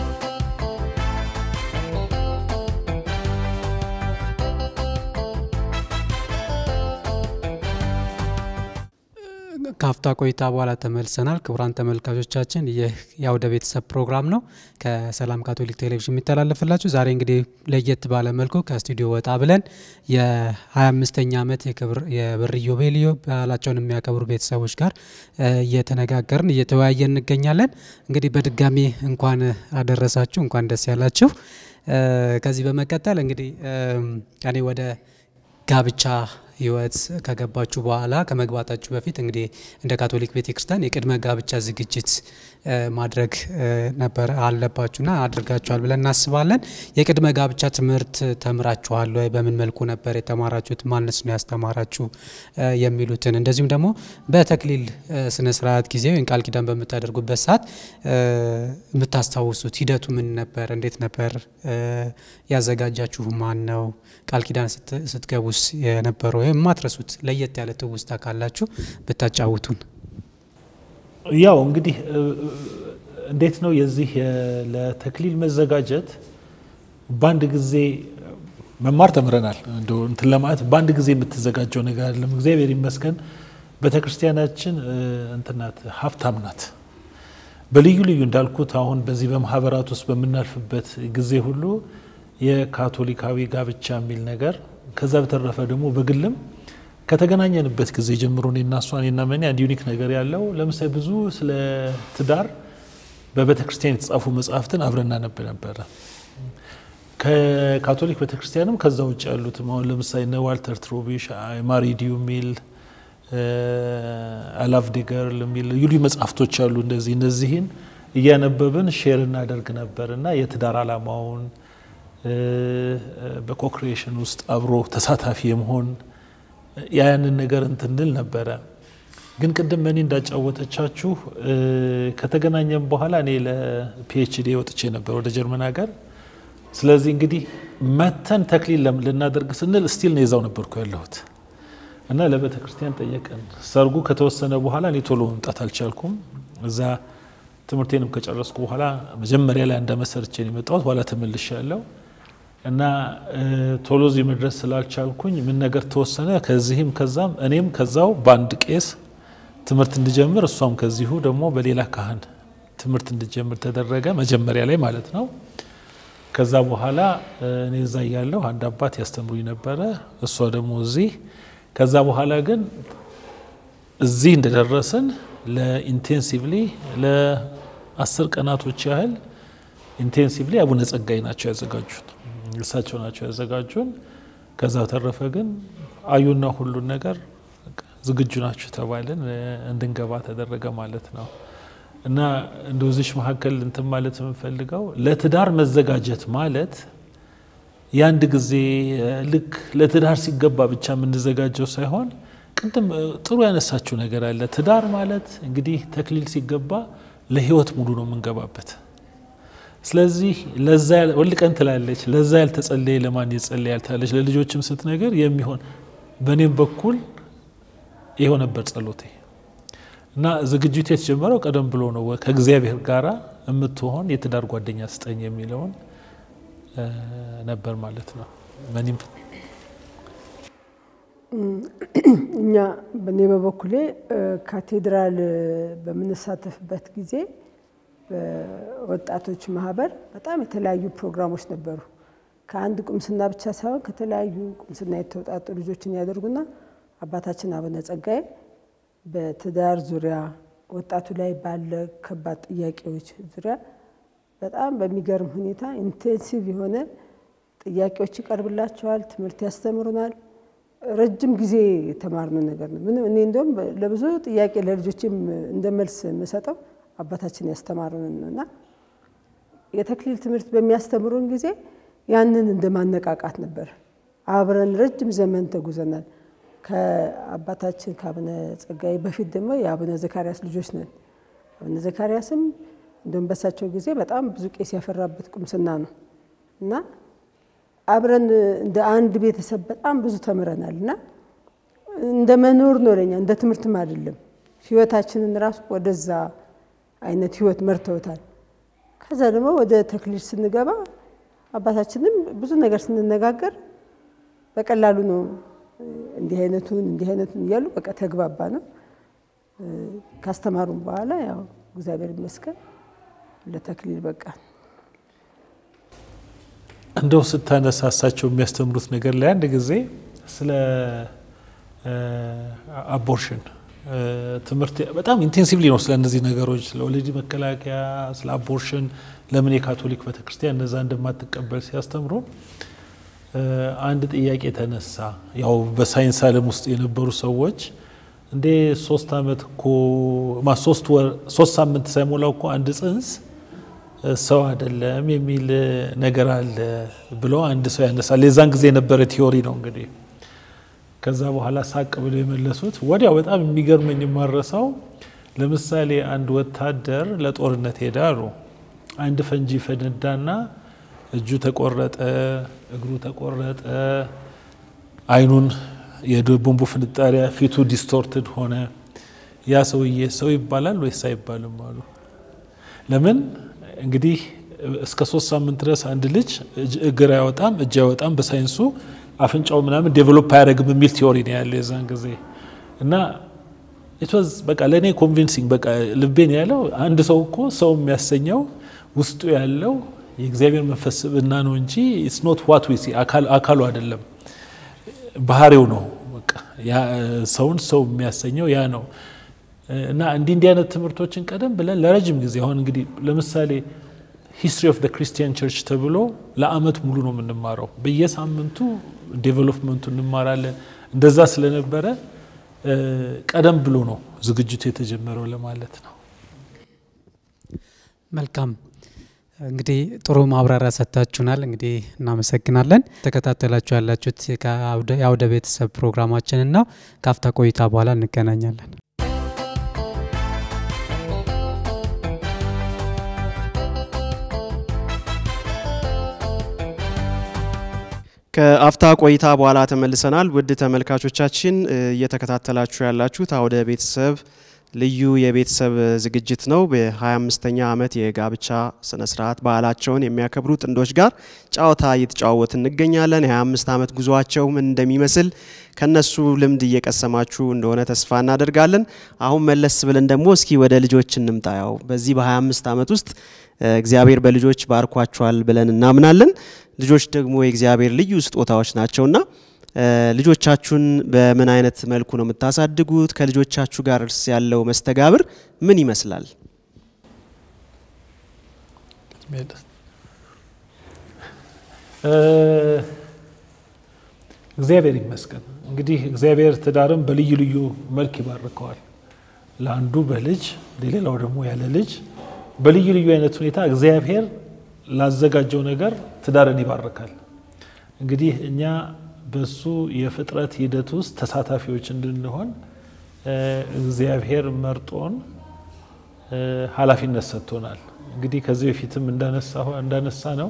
ከአፍታ ቆይታ በኋላ ተመልሰናል። ክቡራን ተመልካቾቻችን ይህ የአውደ ቤተሰብ ፕሮግራም ነው ከሰላም ካቶሊክ ቴሌቪዥን የሚተላለፍላችሁ። ዛሬ እንግዲህ ለየት ባለ መልኩ ከስቱዲዮ ወጣ ብለን የ25ኛ ዓመት የብር ኢዮቤልዩ በዓላቸውን የሚያከብሩ ቤተሰቦች ጋር እየተነጋገርን እየተወያየን እንገኛለን። እንግዲህ በድጋሚ እንኳን አደረሳችሁ፣ እንኳን ደስ ያላችሁ። ከዚህ በመቀጠል እንግዲህ እኔ ወደ ጋብቻ ህይወት ከገባችሁ በኋላ ከመግባታችሁ በፊት እንግዲህ እንደ ካቶሊክ ቤተክርስቲያን የቅድመ ጋብቻ ዝግጅት ማድረግ ነበር አለባችሁና አድርጋችኋል ብለን እናስባለን። የቅድመ ጋብቻ ትምህርት ተምራችኋል ወይ? በምን መልኩ ነበር የተማራችሁት? ማንስ ነው ያስተማራችሁ? የሚሉትን እንደዚሁም ደግሞ በተክሊል ስነ ስርዓት ጊዜ ወይም ቃል ኪዳን በምታደርጉበት ሰዓት የምታስታውሱት ሂደቱ ምን ነበር? እንዴት ነበር? ያዘጋጃችሁ ማን ነው? ቃል ኪዳን ስትገቡስ የነበረው ወይም የማትረሱት ለየት ያለ ትውስታ ካላችሁ ብታጫውቱን። ያው እንግዲህ እንዴት ነው የዚህ ለተክሊል መዘጋጀት በአንድ ጊዜ መማር ተምረናል። እንደው እንትን ለማለት በአንድ ጊዜ የምትዘጋጀው ነገር አይደለም። እግዚአብሔር ይመስገን ቤተክርስቲያናችን እንትናት ሀብታም ናት። በልዩ ልዩ እንዳልኩት አሁን በዚህ በማህበራት ውስጥ በምናልፍበት ጊዜ ሁሉ የካቶሊካዊ ጋብቻ የሚል ነገር ከዛ በተረፈ ደግሞ በግልም ከተገናኘንበት ጊዜ ጀምሮ እኔና እሷ እኔና መኒ አንድ ዩኒክ ነገር ያለው ለምሳሌ ብዙ ስለ ትዳር በቤተ ክርስቲያን የተጻፉ መጽሐፍትን አብረን እናነብ ነበረ። ከካቶሊክ ቤተ ክርስቲያንም ከዛ ውጭ ያሉትም አሁን ለምሳሌ እነ ዋልተር ትሮቢሽ ማሪዲዩ የሚል አላቭ ዲገርል የሚል ልዩ ልዩ መጽሐፍቶች አሉ። እንደዚህ እነዚህን እያነበብን ሼር እናደርግ ነበር እና የትዳር ዓላማውን በኮክሪኤሽን ውስጥ አብሮ ተሳታፊ የመሆን ያንን ነገር እንትንል ነበረ። ግን ቅድም መኒ እንዳጫወተቻችሁ ከተገናኘም በኋላ እኔ ለፒኤችዲ ወጥቼ ነበር ወደ ጀርመን ሀገር። ስለዚህ እንግዲህ መተን ተክሊል ልናደርግ ስንል ስቲል ነው የዛው ነበርኩ ያለሁት እና ለቤተ ክርስቲያን ጠየቀን። ሰርጉ ከተወሰነ በኋላ እኔ ቶሎ መምጣት አልቻልኩም። እዛ ትምህርቴንም ከጨረስኩ በኋላ መጀመሪያ ላይ እንዳመሰርቼን የመጣሁት በኋላ ተመልሼ ያለው እና ቶሎ እዚህ መድረስ ስላልቻልኩኝ ምን ነገር ተወሰነ። ከዚህም ከዛም እኔም ከዛው በአንድ ቄስ ትምህርት እንድጀምር እሷም ከዚሁ ደግሞ በሌላ ካህን ትምህርት እንድጀምር ተደረገ። መጀመሪያ ላይ ማለት ነው። ከዛ በኋላ እኔ እዛ እያለሁ አንድ አባት ያስተምሩኝ ነበረ፣ እሷ ደግሞ እዚህ። ከዛ በኋላ ግን እዚህ እንደደረስን ለኢንቴንሲቭሊ ለአስር ቀናቶች ያህል ኢንቴንሲቭሊ አቡነ ጸጋይ ናቸው ያዘጋጁን፣ እሳቸው ናቸው ያዘጋጁን። ከዛ ተረፈ ግን አዩና ሁሉን ነገር ዝግጁ ናችሁ ተባልን፣ እንድንገባ ተደረገ ማለት ነው። እና እንደዚች መካከል እንትን ማለት የምንፈልገው ለትዳር መዘጋጀት ማለት የአንድ ጊዜ ልክ ለትዳር ሲገባ ብቻ የምንዘጋጀው ሳይሆን ቅድም ጥሩ ያነሳችው ነገር አለ። ትዳር ማለት እንግዲህ ተክሊል ሲገባ ለህይወት ሙሉ ነው የምንገባበት። ስለዚህ ለዛ ወልቀን ትላለች፣ ለዛ ያልተጸለየ ለማን ይጸለያል ትላለች። ለልጆችም ስትነገር የሚሆን በእኔም በኩል ይኸው ነበር ጸሎቴ እና ዝግጅቱ የተጀመረው ቀደም ብሎ ነው። ከእግዚአብሔር ጋር የምትሆን የትዳር ጓደኛ ስጠኝ የሚለውን ነበር ማለት ነው። መኒም እኛ በእኔ በበኩሌ ካቴድራል በምንሳተፍበት ጊዜ በወጣቶች ማህበር በጣም የተለያዩ ፕሮግራሞች ነበሩ። ከአንድ ቁምስና ብቻ ሳይሆን ከተለያዩ ቁምስና የተውጣጡ ልጆችን ያደርጉና አባታችን አቡነ ጸጋዬ በትዳር ዙሪያ ወጣቱ ላይ ባለ ከባድ ጥያቄዎች ዙሪያ በጣም በሚገርም ሁኔታ ኢንቴንሲቭ የሆነ ጥያቄዎች ይቀርብላቸዋል። ትምህርት ያስተምሩናል። ረጅም ጊዜ የተማርነው ነገር ነው። ምንም እኔ እንደውም ለብዙ ጥያቄ ለልጆችም እንደ መልስ የምሰጠው አባታችን ያስተማሩንን ነው እና የተክሊል ትምህርት በሚያስተምሩን ጊዜ ያንን እንደ ማነቃቃት ነበር። አብረን ረጅም ዘመን ተጉዘናል። ከአባታችን ከአቡነ ጸጋዬ በፊት ደግሞ የአቡነ ዘካርያስ ልጆች ነን። አቡነ ዘካርያስም እንደውም በሳቸው ጊዜ በጣም ብዙ ቄስ ያፈራበት ቁምስና ነው እና አብረን እንደ አንድ ቤተሰብ በጣም ብዙ ተምረናል እና እንደ መኖር ነው ለኛ፣ እንደ ትምህርትም አይደለም። ህይወታችንን ራሱ ወደዛ አይነት ህይወት መርተውታል። ከዛ ደግሞ ወደ ተክሊል ስንገባ አባታችንም ብዙ ነገር ስንነጋገር በቀላሉ ነው እንዲህ አይነቱን እንዲህ አይነቱን እያሉ በቃ ተግባባ ነው። ካስተማሩም በኋላ ያው እግዚአብሔር ይመስገን ለተክሊል በቃ እንደው ስታነሳሳቸው የሚያስተምሩት ነገር ላይ አንድ ጊዜ ስለ አቦርሽን ትምህርት በጣም ኢንቴንሲቭሊ ነው ስለ እነዚህ ነገሮች ስለ ወሊድ መከላከያ፣ ስለ አቦርሽን ለምን የካቶሊክ ቤተክርስቲያን እነዛ እንደማትቀበል ሲያስተምሩ አንድ ጥያቄ ተነሳ። ያው በሳይንስ ዓለም ውስጥ የነበሩ ሰዎች እንዴ ሶስት ዓመት እኮ ሶስት ወር ሶስት ሳምንት ሳይሞላው እኮ አንድ ጽንስ ሰው አይደለም የሚል ነገር አለ ብሎ አንድ ሰው ያነሳል። የዛን ጊዜ የነበረ ቲዮሪ ነው እንግዲህ። ከዛ በኋላ ሳቅ ብሎ የመለሱት ወዲያው በጣም የሚገርመኝ የማረሳው ለምሳሌ አንድ ወታደር ለጦርነት ሄደ አሉ። አንድ ፈንጂ ፈነዳና እጁ ተቆረጠ፣ እግሩ ተቆረጠ፣ አይኑን የቦምቡ ፍንጣሪያ ፊቱ ዲስቶርትድ ሆነ። ያ ሰውዬ ሰው ይባላል ወይስ አይባልም አሉ። ለምን እንግዲህ እስከ ሶስት ሳምንት ድረስ አንድ ልጅ እግር አይወጣም እጅ አይወጣም በሳይንሱ አፍንጫው ምናምን ዴቨሎፕ አያደርግም የሚል ቲዮሪ ነው ያለው የዛን ጊዜ እና ኢትዋዝ በቃ ለእኔ ኮንቪንሲንግ በቃ ልቤን ያለው አንድ ሰው እኮ ሰው የሚያሰኘው ውስጡ ያለው የእግዚአብሔር መንፈስ ስብዕና ነው እንጂ ኢትስ ኖት ዋት ዊ ሲ አካሉ አይደለም፣ ባህሪው ነው። በቃ ሰውን ሰው የሚያሰኘው ያ ነው። እና እንዲህ እንዲህ አይነት ትምህርቶችን ቀደም ብለን ለረጅም ጊዜ አሁን እንግዲህ ለምሳሌ ሂስትሪ ኦፍ ክርስቲያን ቸርች ተብሎ ለአመት ሙሉ ነው የምንማረው። በየሳምንቱ ዴቨሎፕመንቱ እንማራለን። እንደዛ ስለነበረ ቀደም ብሎ ነው ዝግጅቱ የተጀመረው ለማለት ነው። መልካም እንግዲህ ጥሩ ማብራሪያ ሰጥታችሁናል። እንግዲህ እናመሰግናለን። ተከታተላችሁ ያላችሁት የአውደ ቤተሰብ ፕሮግራማችንን ነው። ካፍታ ቆይታ በኋላ እንገናኛለን። ከአፍታ ቆይታ በኋላ ተመልሰናል። ውድ ተመልካቾቻችን እየተከታተላችሁ ያላችሁት አውደ ቤተሰብ ልዩ የቤተሰብ ዝግጅት ነው። በ25ኛ ዓመት የጋብቻ ስነ ስርዓት በዓላቸውን የሚያከብሩ ጥንዶች ጋር ጨዋታ እየተጨዋወት እንገኛለን። የ25 ዓመት ጉዟቸው ምን እንደሚመስል ከነሱ ልምድ እየቀሰማችሁ እንደሆነ ተስፋ እናደርጋለን። አሁን መለስ ብለን ደግሞ እስኪ ወደ ልጆች እንምጣ። ያው በዚህ በ25 ዓመት ውስጥ እግዚአብሔር በልጆች ባርኳቸዋል ብለን እናምናለን። ልጆች ደግሞ የእግዚአብሔር ልዩ ስጦታዎች ናቸውና ልጆቻችሁን በምን አይነት መልኩ ነው የምታሳድጉት? ከልጆቻችሁ ጋር እርስ ያለው መስተጋብር ምን ይመስላል? እግዚአብሔር ይመስገን። እንግዲህ እግዚአብሔር ትዳርም በልዩ ልዩ መልክ ይባርከዋል። ለአንዱ በልጅ ለሌላው ደግሞ ያለ ልጅ በልዩ ልዩ አይነት ሁኔታ እግዚአብሔር ላዘጋጀው ነገር ትዳርን ይባርካል። እንግዲህ እኛ በሱ የፍጥረት ሂደት ውስጥ ተሳታፊዎች እንድንሆን እግዚአብሔር መርጦን ኃላፊነት ሰጥቶናል። እንግዲህ ከዚህ በፊትም እንዳነሳ ነው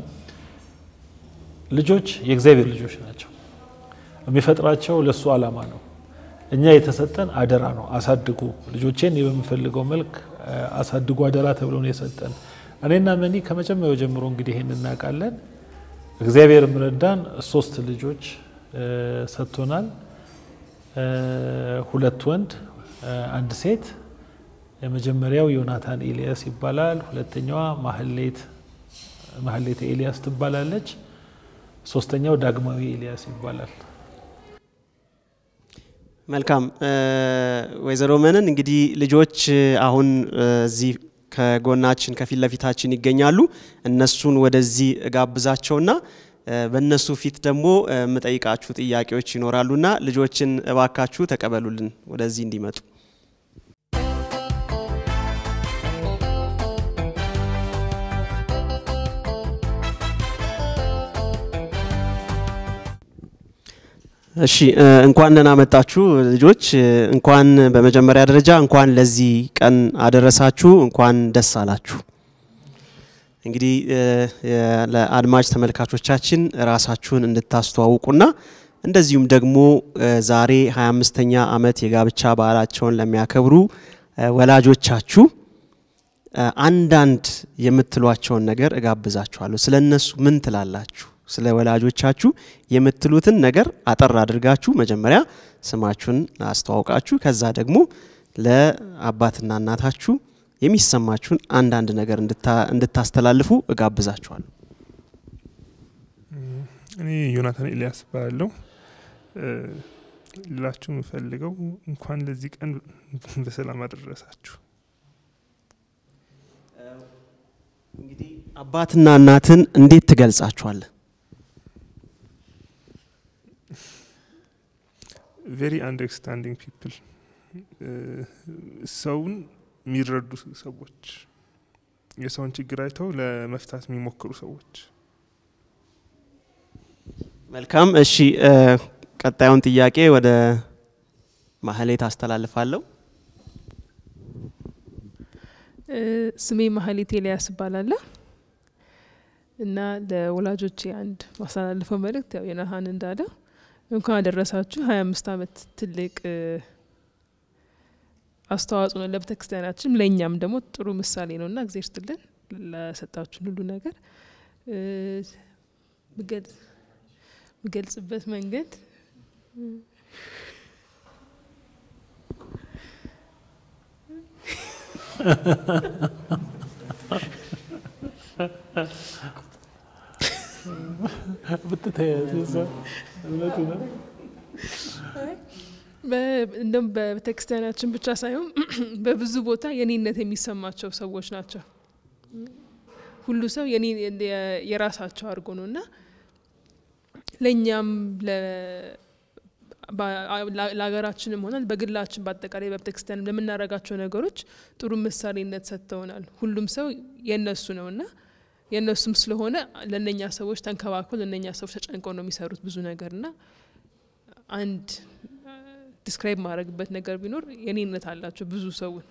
ልጆች የእግዚአብሔር ልጆች ናቸው። የሚፈጥራቸው ለእሱ ዓላማ ነው። እኛ የተሰጠን አደራ ነው። አሳድጉ ልጆቼን በምፈልገው መልክ አሳድጉ አደራ ተብሎ ነው የሰጠን። እኔና መኒ ከመጀመሪያው ጀምሮ እንግዲህ ይህን እናውቃለን። እግዚአብሔር ምረዳን ሶስት ልጆች ሰጥቶናል። ሁለት ወንድ አንድ ሴት። የመጀመሪያው ዮናታን ኤልያስ ይባላል። ሁለተኛዋ ማህሌት ማህሌት ኤልያስ ትባላለች። ሶስተኛው ዳግማዊ ኤልያስ ይባላል። መልካም ወይዘሮ መነን እንግዲህ ልጆች አሁን እዚህ ከጎናችን ከፊት ለፊታችን ይገኛሉ። እነሱን ወደዚህ እጋብዛቸውና በእነሱ ፊት ደግሞ የምጠይቃችሁ ጥያቄዎች ይኖራሉና ልጆችን እባካችሁ ተቀበሉልን ወደዚህ እንዲመጡ። እሺ እንኳን ደህና መጣችሁ ልጆች። እንኳን በመጀመሪያ ደረጃ እንኳን ለዚህ ቀን አደረሳችሁ፣ እንኳን ደስ አላችሁ። እንግዲህ ለአድማጭ ተመልካቾቻችን ራሳችሁን እንድታስተዋውቁና እንደዚሁም ደግሞ ዛሬ 25ኛ ዓመት የጋብቻ በዓላቸውን ለሚያከብሩ ወላጆቻችሁ አንዳንድ የምትሏቸውን ነገር እጋብዛችኋለሁ። ስለ እነሱ ምን ትላላችሁ? ስለ ወላጆቻችሁ የምትሉትን ነገር አጠር አድርጋችሁ መጀመሪያ ስማችሁን አስተዋውቃችሁ ከዛ ደግሞ ለአባትና እናታችሁ የሚሰማችሁን አንዳንድ ነገር እንድታስተላልፉ እጋብዛችኋለሁ። እኔ ዮናታን ኤልያስ እባላለሁ። ልላችሁ የምፈልገው እንኳን ለዚህ ቀን በሰላም አደረሳችሁ። እንግዲህ አባትና እናትን እንዴት ትገልጻችኋለህ? ቬሪ አንደርስታንዲንግ ፒፕል ሰውን የሚረዱ ሰዎች፣ የሰውን ችግር አይተው ለመፍታት የሚሞክሩ ሰዎች። መልካም። እሺ፣ ቀጣዩን ጥያቄ ወደ ማህሌት አስተላልፋለሁ። ስሜ ማህሌት ኤልያስ እባላለሁ እና ለወላጆቼ አንድ ማስተላልፈው መልእክት ያው የነሀን እንዳለው እንኳን አደረሳችሁ። ሀያ አምስት አመት ትልቅ አስተዋጽኦ ነው ለቤተ ክርስቲያናችንም ለእኛም ደግሞ ጥሩ ምሳሌ ነው እና እግዜር ስትልን ለሰጣችሁን ሁሉ ነገር ምገልጽበት መንገድ እንደም በቤተክርስቲያናችን ብቻ ሳይሆን በብዙ ቦታ የኔነት የሚሰማቸው ሰዎች ናቸው። ሁሉ ሰው የራሳቸው አድርጎ ነው እና ለእኛም ለሀገራችንም ሆነ በግላችን በአጠቃላይ በቤተክርስቲያን ለምናደርጋቸው ነገሮች ጥሩ ምሳሌነት ሰጥተውናል። ሁሉም ሰው የእነሱ ነው እና የእነሱም ስለሆነ ለእነኛ ሰዎች ተንከባክበው ለእነኛ ሰዎች ተጨንቀው ነው የሚሰሩት ብዙ ነገር እና አንድ ዲስክራይብ ማድረግበት ነገር ቢኖር የኔነት አላቸው ብዙ ሰውን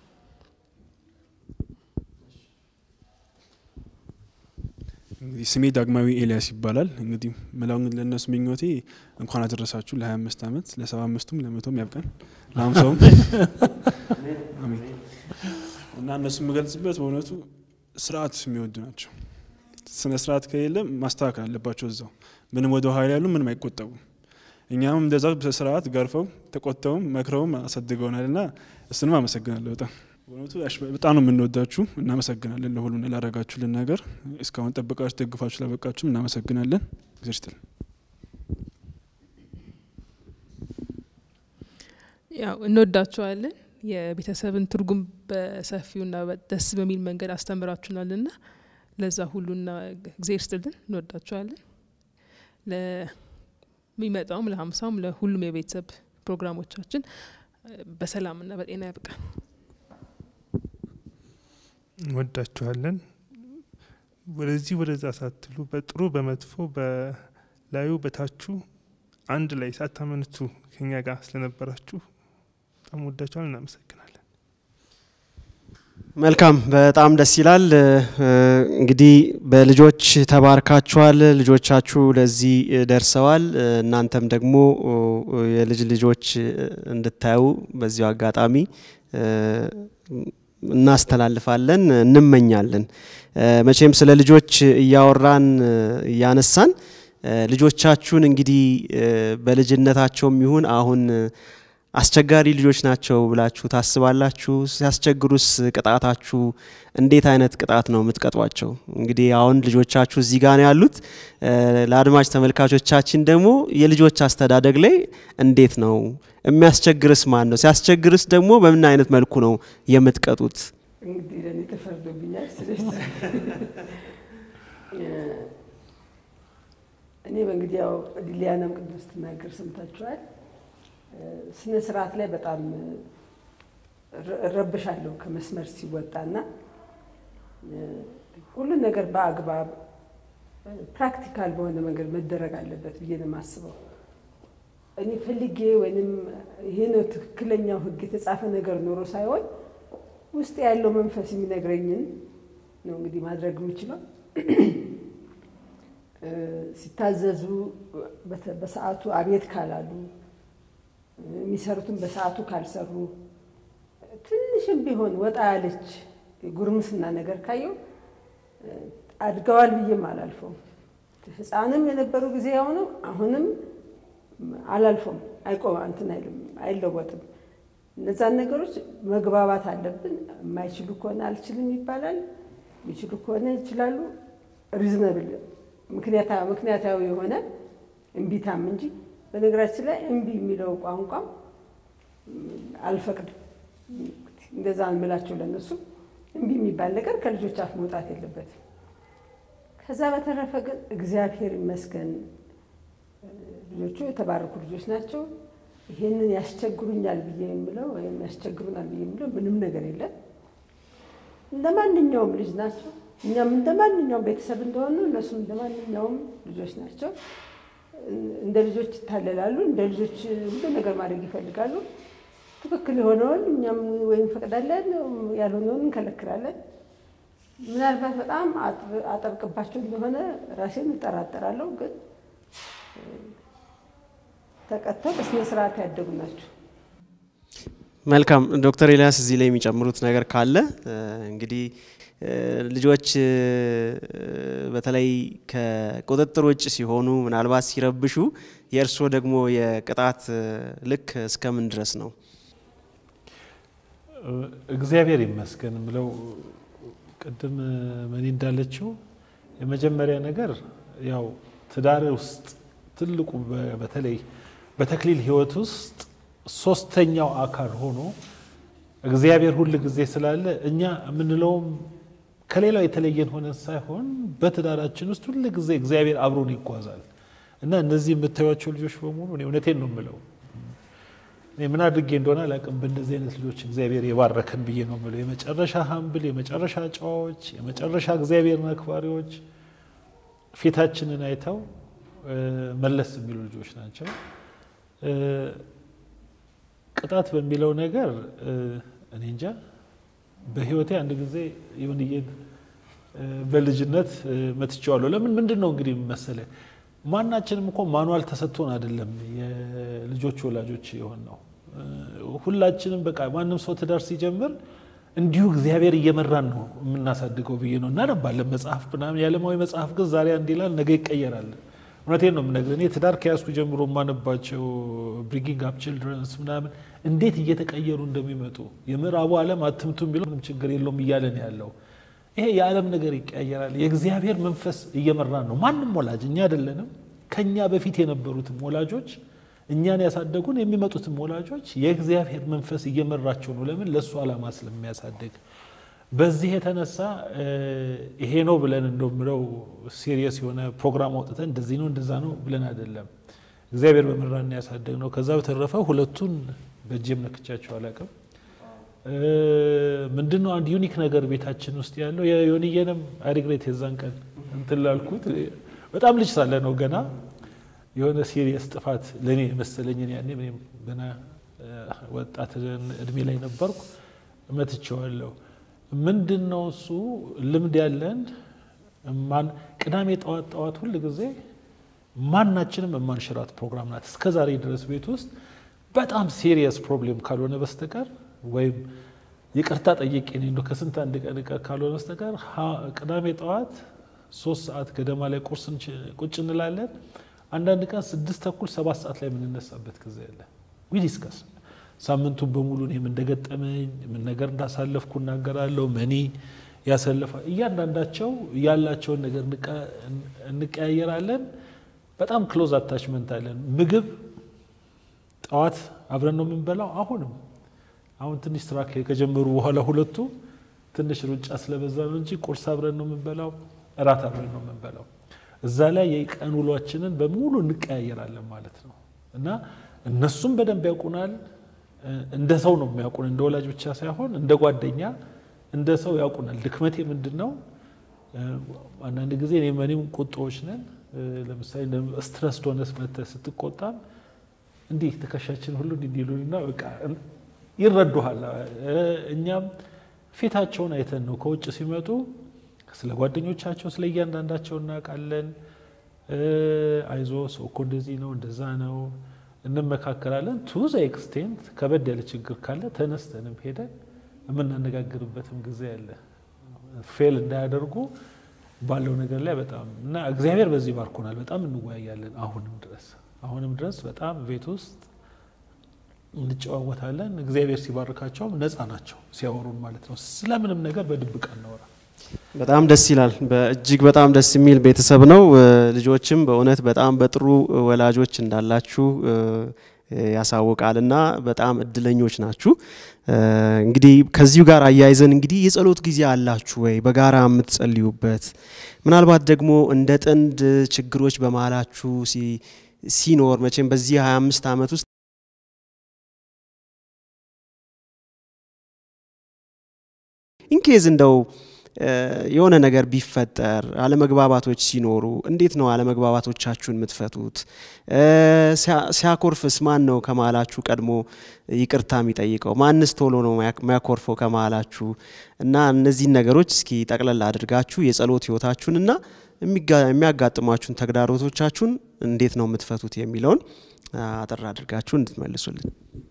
እንግዲህ ስሜ ዳግማዊ ኤልያስ ይባላል። እንግዲህ መላውን ለእነሱ ምኞቴ እንኳን አደረሳችሁ ለ25 ዓመት ለ75ቱም ለመቶም ያብቃን ለሀምሳውም አሜን። እነሱ የምገልጽበት በእውነቱ ስርዓት የሚወዱ ናቸው። ስነ ስርዓት ከሌለ ማስተካከል አለባቸው እዛው ምንም ወደ ኋላ ያሉ ምንም አይቆጠቡም። እኛም እንደዛ በስርዓት ገርፈው ተቆጥተውም መክረውም አሳድገውናል እና እሱንም አመሰግናለሁ በጣም በእውነቱ በጣም ነው የምንወዳችሁ። እናመሰግናለን ለሁሉ ላደረጋችሁልን ነገር እስካሁን ጠብቃችሁ ደግፋችሁ ላበቃችሁም እናመሰግናለን። ጊዜ ይስጥልን። ያው እንወዳችኋለን። የቤተሰብን ትርጉም በሰፊውና ደስ በሚል መንገድ አስተምራችሁናልና ለዛ ሁሉና ጊዜ ይስጥልን። እንወዳችኋለን። ለሚመጣውም ለሀምሳውም ለሁሉም የቤተሰብ ፕሮግራሞቻችን በሰላምና በጤና ያብቃን። እንወዳችኋለን። ወደዚህ ወደዛ ሳትሉ በጥሩ በመጥፎ በላዩ በታቹ አንድ ላይ ሳታመንቱ ከኛ ጋር ስለነበራችሁ በጣም ወዳችኋል። እናመሰግናለን። መልካም በጣም ደስ ይላል። እንግዲህ በልጆች ተባርካችኋል። ልጆቻችሁ ለዚህ ደርሰዋል። እናንተም ደግሞ የልጅ ልጆች እንድታዩ በዚሁ አጋጣሚ እናስተላልፋለን፣ እንመኛለን። መቼም ስለ ልጆች እያወራን እያነሳን ልጆቻችሁን እንግዲህ በልጅነታቸውም ይሁን አሁን አስቸጋሪ ልጆች ናቸው ብላችሁ ታስባላችሁ? ሲያስቸግሩስ ቅጣታችሁ እንዴት አይነት ቅጣት ነው የምትቀጧቸው? እንግዲህ አሁን ልጆቻችሁ እዚህ ጋር ነው ያሉት። ለአድማጭ ተመልካቾቻችን ደግሞ የልጆች አስተዳደግ ላይ እንዴት ነው የሚያስቸግርስ ማን ነው? ሲያስቸግርስ ደግሞ በምን አይነት መልኩ ነው የምትቀጡት? እንግዲህ ለእኔ ተፈርዶብኛል። ስለዚህ እኔ በእንግዲህ ያው ሊሊያናም ቅድም ስትናገር ሰምታችኋል። ስነ ስርዓት ላይ በጣም እረብሻለሁ ከመስመር ሲወጣና ሁሉን ነገር በአግባብ ፕራክቲካል በሆነ መንገድ መደረግ አለበት ብዬ ነው የማስበው። እኔ ፈልጌ ወይም ይሄ ነው ትክክለኛው ሕግ የተጻፈ ነገር ኖሮ ሳይሆን ውስጥ ያለው መንፈስ የሚነግረኝን ነው እንግዲህ ማድረግ የምችለው። ሲታዘዙ በሰዓቱ አቤት ካላሉ የሚሰሩትን በሰዓቱ ካልሰሩ ትንሽም ቢሆን ወጣ ያለች ጉርምስና ነገር ካየው አድገዋል ብዬም አላልፈውም። ህፃንም የነበሩ ጊዜ ያው ነው። አሁንም አላልፈውም። አይቆም እንትን አይልም፣ አይለወጥም። እነዛን ነገሮች መግባባት አለብን። የማይችሉ ከሆነ አልችልም ይባላል፣ የሚችሉ ከሆነ ይችላሉ። ሪዝነብል ምክንያታዊ የሆነ እምቢታም እንጂ በነገራችን ላይ እምቢ የሚለው ቋንቋም አልፈቅድም። እንደዛ እንምላቸው ለነሱ እምቢ የሚባል ነገር ከልጆች አፍ መውጣት የለበትም። ከዛ በተረፈ ግን እግዚአብሔር ይመስገን ልጆቹ የተባረኩ ልጆች ናቸው። ይሄንን ያስቸግሩኛል ብዬ የምለው ወይም ያስቸግሩናል ብዬ የምለው ምንም ነገር የለም። እንደ ማንኛውም ልጅ ናቸው። እኛም እንደ ማንኛውም ቤተሰብ እንደሆኑ እነሱም እንደ ማንኛውም ልጆች ናቸው። እንደ ልጆች ይታለላሉ። እንደ ልጆች ሁሉ ነገር ማድረግ ይፈልጋሉ። ትክክል የሆነውን እኛም ወይም እንፈቅዳለን፣ ያልሆነውን እንከለክላለን። ምናልባት በጣም አጠብቅባቸው እንደሆነ ራሴን እጠራጠራለሁ። ግን ተቀጥተው በስነ ስርዓት ያደጉ ናቸው። መልካም ዶክተር ኤልያስ እዚህ ላይ የሚጨምሩት ነገር ካለ እንግዲህ ልጆች በተለይ ከቁጥጥር ውጭ ሲሆኑ ምናልባት ሲረብሹ የእርስዎ ደግሞ የቅጣት ልክ እስከምን ድረስ ነው? እግዚአብሔር ይመስገን ምለው ቅድም መኒ እንዳለችው የመጀመሪያ ነገር ያው ትዳር ውስጥ ትልቁ በተለይ በተክሊል ሕይወት ውስጥ ሶስተኛው አካል ሆኖ እግዚአብሔር ሁል ጊዜ ስላለ እኛ የምንለውም ከሌላው የተለየን ሆነን ሳይሆን በትዳራችን ውስጥ ሁል ጊዜ እግዚአብሔር አብሮን ይጓዛል እና እነዚህ የምታዩቸው ልጆች በሙሉ እኔ እውነቴን ነው የምለው እኔ ምን አድርጌ እንደሆነ አላውቅም። በእንደዚህ አይነት ልጆች እግዚአብሔር የባረከን ብዬ ነው የምለው። የመጨረሻ ሀምብል፣ የመጨረሻ ጨዋዎች፣ የመጨረሻ እግዚአብሔርን አክባሪዎች ፊታችንን አይተው መለስ የሚሉ ልጆች ናቸው። ቅጣት በሚለው ነገር እኔ እንጃ በህይወቴ አንድ ጊዜ ይሁንዬን በልጅነት መትቼዋለሁ። ለምን ምንድን ነው እንግዲህ መሰለ ማናችንም እኮ ማኑዋል ተሰጥቶን አይደለም የልጆች ወላጆች የሆን ነው። ሁላችንም በቃ ማንም ሰው ትዳር ሲጀምር እንዲሁ እግዚአብሔር እየመራን ነው የምናሳድገው ብዬ ነው። እናነባለን መጽሐፍ ምናምን የዓለማዊ መጽሐፍ ግን ዛሬ አንድ ይላል ነገ ይቀየራል። እውነቴን ነው የምነግርህ። እኔ ትዳር ከያዝኩ ጀምሮ የማነባቸው ብሪንጊንግ አፕ ችልድረንስ ምናምን እንዴት እየተቀየሩ እንደሚመጡ የምዕራቡ ዓለም አትምቱ ቢለው ምንም ችግር የለውም እያለን ያለው ይሄ የዓለም ነገር ይቀያየራል። የእግዚአብሔር መንፈስ እየመራን ነው። ማንም ወላጅ እኛ አይደለንም። ከኛ በፊት የነበሩትም ወላጆች እኛን ያሳደጉን የሚመጡትም ወላጆች የእግዚአብሔር መንፈስ እየመራቸው ነው። ለምን? ለእሱ ዓላማ ስለሚያሳድግ። በዚህ የተነሳ ይሄ ነው ብለን እንደምለው ሲሪየስ የሆነ ፕሮግራም አውጥተን እንደዚህ ነው እንደዛ ነው ብለን አይደለም። እግዚአብሔር በመራን ያሳደግ ነው። ከዛ በተረፈ ሁለቱን በእጄም ነክቻቸው አላውቅም። ምንድን ነው አንድ ዩኒክ ነገር ቤታችን ውስጥ ያለው የዮንየንም አይሪግሬት የዛን ቀን እንትን ላልኩት በጣም ልጅ ሳለ ነው ገና የሆነ ሲሪየስ ጥፋት ለእኔ የመሰለኝን ያኔ እኔም ገና ወጣት እድሜ ላይ ነበርኩ። መትቼዋለሁ። ምንድን ነው እሱ ልምድ ያለን ማን ቅዳሜ ጠዋት ጠዋት ሁል ጊዜ ማናችንም የማንሽራት ፕሮግራም ናት። እስከ ዛሬ ድረስ ቤት ውስጥ በጣም ሲሪየስ ፕሮብሌም ካልሆነ በስተቀር ወይም ይቅርታ ጠይቄ እኔ እንደው ከስንት አንድ ቀን ቀር ካልሆነ በስተቀር ቅዳሜ ጠዋት ሶስት ሰዓት ገደማ ላይ ቁርስ ቁጭ እንላለን። አንዳንድ ቀን ስድስት ተኩል ሰባት ሰዓት ላይ የምንነሳበት ጊዜ አለ። ዊ ዲስከስ ሳምንቱን በሙሉ እኔም እንደገጠመኝ ምን ነገር እንዳሳለፍኩ እናገራለሁ። መኒ ያሰለፋ እያንዳንዳቸው ያላቸውን ነገር እንቀያየራለን። በጣም ክሎዝ አታችመንት አለን። ምግብ ጠዋት አብረን ነው የምንበላው። አሁንም አሁን ትንሽ ስራ ከጀመሩ በኋላ ሁለቱ ትንሽ ሩጫ ስለበዛ ነው እንጂ ቁርስ አብረን ነው የምንበላው፣ እራት አብረን ነው የምንበላው። እዛ ላይ የቀን ውሏችንን በሙሉ እንቀያየራለን ማለት ነው እና እነሱም በደንብ ያውቁናል። እንደ ሰው ነው የሚያውቁን፣ እንደ ወላጅ ብቻ ሳይሆን እንደ ጓደኛ፣ እንደ ሰው ያውቁናል። ድክመቴ ምንድን ነው? አንዳንድ ጊዜ እኔም እኔም ቁጣዎች ነን። ለምሳሌ ስትረስ ሆነስ መተህ ስትቆጣም እንዲህ ትከሻችን ሁሉ እንዲሉና በቃ ይረዱሃል። እኛም ፊታቸውን አይተን ነው ከውጭ ሲመጡ ስለ ጓደኞቻቸው ስለ እያንዳንዳቸው እናውቃለን። አይዞ ሰው እኮ እንደዚህ ነው እንደዛ ነው እንመካከራለን። ቱ ዘ ኤክስቴንት ከበድ ያለ ችግር ካለ ተነስተንም ሄደን የምናነጋግርበትም ጊዜ አለ። ፌል እንዳያደርጉ ባለው ነገር ላይ በጣም እና እግዚአብሔር በዚህ ባርኮናል። በጣም እንወያያለን። አሁንም ድረስ አሁንም ድረስ በጣም ቤት ውስጥ እንጨዋወታለን። እግዚአብሔር ሲባርካቸውም ነፃ ናቸው ሲያወሩን ማለት ነው። ስለምንም ነገር በድብቅ አናወራ። በጣም ደስ ይላል። በእጅግ በጣም ደስ የሚል ቤተሰብ ነው። ልጆችም በእውነት በጣም በጥሩ ወላጆች እንዳላችሁ ያሳውቃል እና በጣም እድለኞች ናችሁ። እንግዲህ ከዚሁ ጋር አያይዘን እንግዲህ የጸሎት ጊዜ አላችሁ ወይ በጋራ የምትጸልዩበት? ምናልባት ደግሞ እንደ ጥንድ ችግሮች በመሀላችሁ ሲኖር መቼም በዚህ 25 ዓመት ውስጥ ኢንኬዝ እንደው የሆነ ነገር ቢፈጠር አለመግባባቶች ሲኖሩ እንዴት ነው አለመግባባቶቻችሁን የምትፈቱት? ሲያኮርፍስ ማን ነው ከመሀላችሁ ቀድሞ ይቅርታ የሚጠይቀው? ማንስ ቶሎ ነው የሚያኮርፈው ከመሀላችሁ? እና እነዚህን ነገሮች እስኪ ጠቅለል አድርጋችሁ የጸሎት ህይወታችሁን እና የሚያጋጥሟችሁን ተግዳሮቶቻችሁን እንዴት ነው የምትፈቱት የሚለውን አጠር አድርጋችሁ እንድትመልሱልን።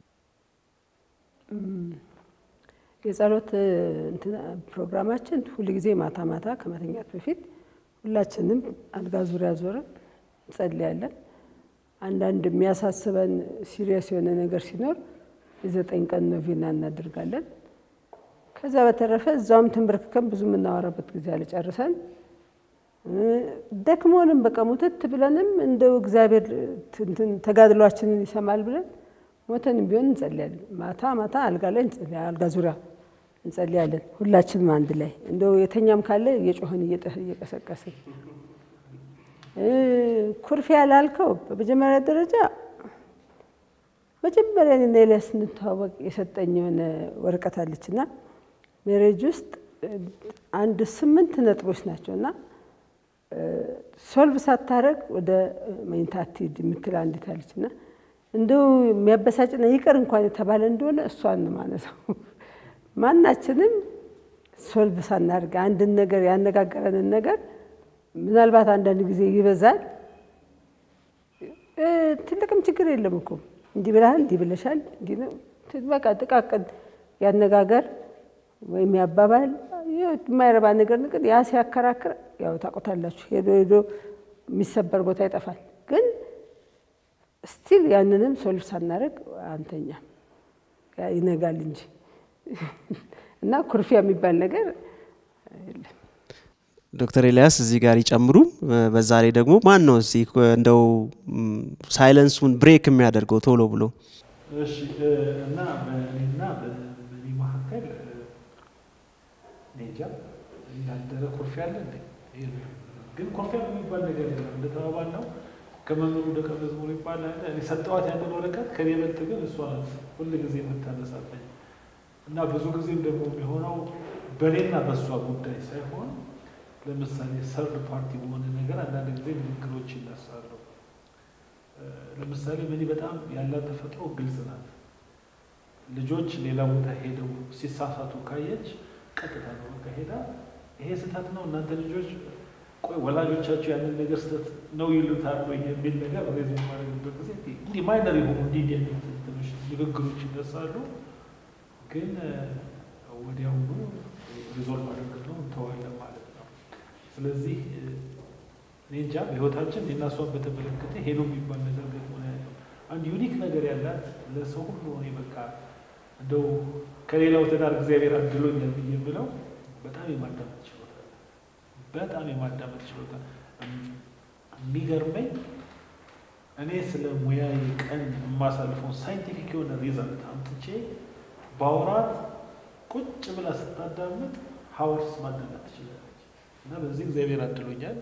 የጸሎት ፕሮግራማችን ሁል ጊዜ ማታ ማታ ከመተኛት በፊት ሁላችንም አልጋ ዙሪያ ዞረን እንጸልያለን። አንዳንድ የሚያሳስበን ሲሪየስ የሆነ ነገር ሲኖር የዘጠኝ ቀን ኖቬና እናደርጋለን። ከዛ በተረፈ እዛውም ተንበርክከን ብዙ የምናወራበት ጊዜ አልጨርሰን ደክሞንም በቃ ሙትት ብለንም እንደው እግዚአብሔር ተጋድሏችንን ይሰማል ብለን ሞተንም ቢሆን እንጸልያለን። ማታ ማታ አልጋ ላይ አልጋ ዙሪያ እንጸልያለን። ሁላችንም አንድ ላይ እንደው የተኛም ካለ እየጮህን እየቀሰቀስን ኩርፊያ ላልከው በመጀመሪያ ደረጃ መጀመሪያ እኔና ኤልያስ ስንተዋወቅ የሰጠኝ የሆነ ወረቀት አለች እና ሜሬጅ ውስጥ አንድ ስምንት ነጥቦች ናቸው እና ሶልቭ ሳታረግ ወደ መኝታ አትሂድ የምትል አንዲት አለች እና እንደው የሚያበሳጭና ይቅር እንኳን የተባለ እንደሆነ እሷን ማነሳው ማናችንም ሶልቭ ሳናደርግ አንድን ነገር ያነጋገረንን ነገር ምናልባት አንዳንድ ጊዜ ይበዛል። ትልቅም ችግር የለም እኮ እንዲህ ብለሃል፣ እንዲህ ብለሻል፣ በቃ ጥቃቅን ያነጋገር ወይም ያባባል የማይረባ ነገር ነገር ያ ሲያከራክር ያው ታውቁታላችሁ። ሄዶ ሄዶ የሚሰበር ቦታ ይጠፋል። ግን ስቲል ያንንም ሶልቭ ሳናደርግ አንተኛም ይነጋል እንጂ እና ኩርፊያ የሚባል ነገር የለም። ዶክተር ኤልያስ እዚህ ጋር ይጨምሩ። በዛ ላይ ደግሞ ማን ነው እዚህ እንደው ሳይለንሱን ብሬክ የሚያደርገው ቶሎ ብሎ? እሺ እና በእኔና በእኔ መካከል ኔጃ ያደረ ኩርፊያ አለ እንዴ? ግን ኩርፊያ የሚባል ነገር የለም። እንደተባባል ነው ከመምህሩ ደቀ መዝሙር ይባላል። እኔ ሰጠዋት ያንን ወረቀት ከኔ በልጥ ግን እሷ ናት ሁል ጊዜ የምታነሳለኝ እና ብዙ ጊዜም ደግሞ የሚሆነው በእኔና በእሷ ጉዳይ ሳይሆን ለምሳሌ ሰርድ ፓርቲ በሆነ ነገር አንዳንድ ጊዜ ንግግሮች ይነሳሉ። ለምሳሌ እኔ በጣም ያላት ተፈጥሮ ግልጽ ናት። ልጆች ሌላ ቦታ ሄደው ሲሳሳቱ ካየች ቀጥታ ነው በቃ ሄዳ ይሄ ስህተት ነው እናንተ ልጆች ቆይ ወላጆቻቸው ያንን ነገር ስህተት ነው ይሉታል ወይ የሚል ነገር ሬዝ የማደርግበት ጊዜ እንዲህ ማይነር የሆኑ እንዲህ እንዲህ አይነት ትንሽ ንግግሮች ይነሳሉ። ግን ወዲያውኑ ሪዞልቭ አድርገን ነው እንተዋለን ማለት ነው። ስለዚህ እኔ እንጃ በህይወታችን እኔና እሷን በተመለከተ ሄዶ የሚባል ነገር ገጥሞ ያለው አንድ ዩኒክ ነገር ያላት ለሰው ሁሉ እኔ በቃ እንደው ከሌላው ትዳር እግዚአብሔር አድሎኛል ብዬ የምለው በጣም የማዳመጥ ችሎታ በጣም የማዳመጥ ችሎታ የሚገርመኝ እኔ ስለ ሙያዬ ቀን የማሳልፈውን ሳይንቲፊክ የሆነ ሪዛልት አምጥቼ በአውራት ቁጭ ብላ ስታዳምጥ ሀወርስ ማዳመጥ ትችላለች እና በዚህ እግዚአብሔር አድሎኛል።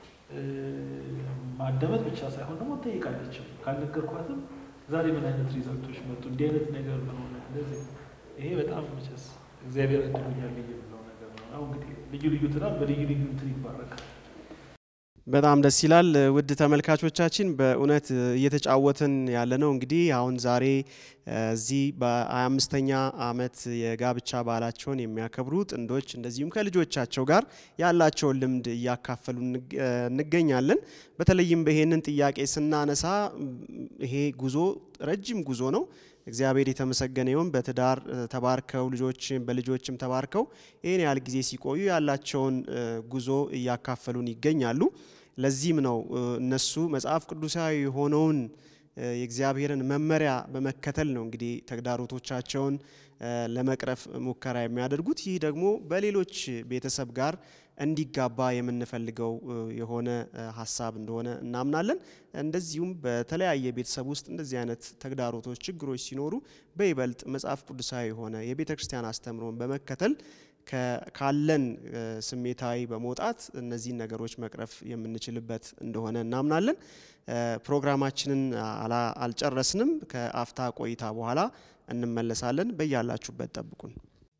ማዳመጥ ብቻ ሳይሆን ደግሞ ጠይቃለችም። ካልነገርኳትም ዛሬ ምን አይነት ሪዛልቶች መጡ፣ እንዲህ አይነት ነገር ምን ሆነ፣ እንደዚህ ይሄ በጣም መቼስ እግዚአብሔር አድሎኛል ብዬ የምለው ነገር ነው። አሁን እንግዲህ ልዩ ልዩ ትዳር በልዩ ልዩ እንትን ይባረካል። በጣም ደስ ይላል። ውድ ተመልካቾቻችን በእውነት እየተጫወትን ያለ ነው እንግዲህ አሁን ዛሬ እዚህ በ25ኛ ዓመት የጋብቻ በዓላቸውን የሚያከብሩ ጥንዶች እንደዚሁም ከልጆቻቸው ጋር ያላቸውን ልምድ እያካፈሉ እንገኛለን። በተለይም ይሄንን ጥያቄ ስናነሳ ይሄ ጉዞ ረጅም ጉዞ ነው። እግዚአብሔር የተመሰገነ ይሁን። በትዳር ተባርከው ልጆችም በልጆችም ተባርከው ይህን ያህል ጊዜ ሲቆዩ ያላቸውን ጉዞ እያካፈሉን ይገኛሉ። ለዚህም ነው እነሱ መጽሐፍ ቅዱሳዊ የሆነውን የእግዚአብሔርን መመሪያ በመከተል ነው እንግዲህ ተግዳሮቶቻቸውን ለመቅረፍ ሙከራ የሚያደርጉት። ይህ ደግሞ በሌሎች ቤተሰብ ጋር እንዲጋባ የምንፈልገው የሆነ ሀሳብ እንደሆነ እናምናለን። እንደዚሁም በተለያየ ቤተሰብ ውስጥ እንደዚህ አይነት ተግዳሮቶች፣ ችግሮች ሲኖሩ በይበልጥ መጽሐፍ ቅዱሳዊ የሆነ የቤተ ክርስቲያን አስተምሮን በመከተል ካለን ስሜታዊ በመውጣት እነዚህን ነገሮች መቅረፍ የምንችልበት እንደሆነ እናምናለን። ፕሮግራማችንን አልጨረስንም። ከአፍታ ቆይታ በኋላ እንመለሳለን። በያላችሁበት ጠብቁን።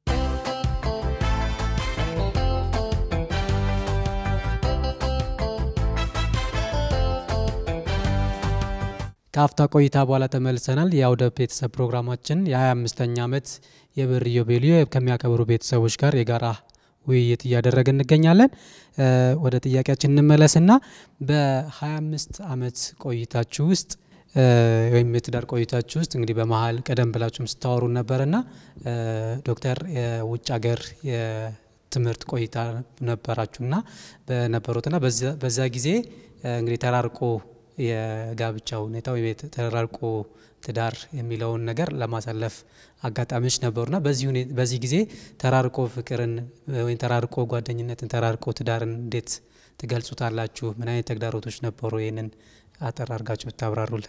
ከአፍታ ቆይታ በኋላ ተመልሰናል። የአውደ ቤተሰብ ፕሮግራማችን የ25ኛ ዓመት የብር ኢዮቤልዩ ከሚያከብሩ ቤተሰቦች ጋር የጋራ ውይይት እያደረግን እንገኛለን። ወደ ጥያቄያችን እንመለስና በ25 ዓመት ቆይታችሁ ውስጥ ወይም የትዳር ቆይታችሁ ውስጥ እንግዲህ በመሀል ቀደም ብላችሁም ስታወሩ ነበርና ዶክተር የውጭ ሀገር የትምህርት ቆይታ ነበራችሁና በነበሩትና በዛ ጊዜ እንግዲህ ተራርቆ የጋብቻ ሁኔታ ወይም ተራርቆ ትዳር የሚለውን ነገር ለማሳለፍ አጋጣሚዎች ነበሩና በዚህ ጊዜ ተራርቆ ፍቅርን ወይም ተራርቆ ጓደኝነትን ተራርቆ ትዳርን እንዴት ትገልጹታላችሁ? ምን አይነት ተግዳሮቶች ነበሩ? ይህንን አጠር አድርጋችሁ ብታብራሩልን።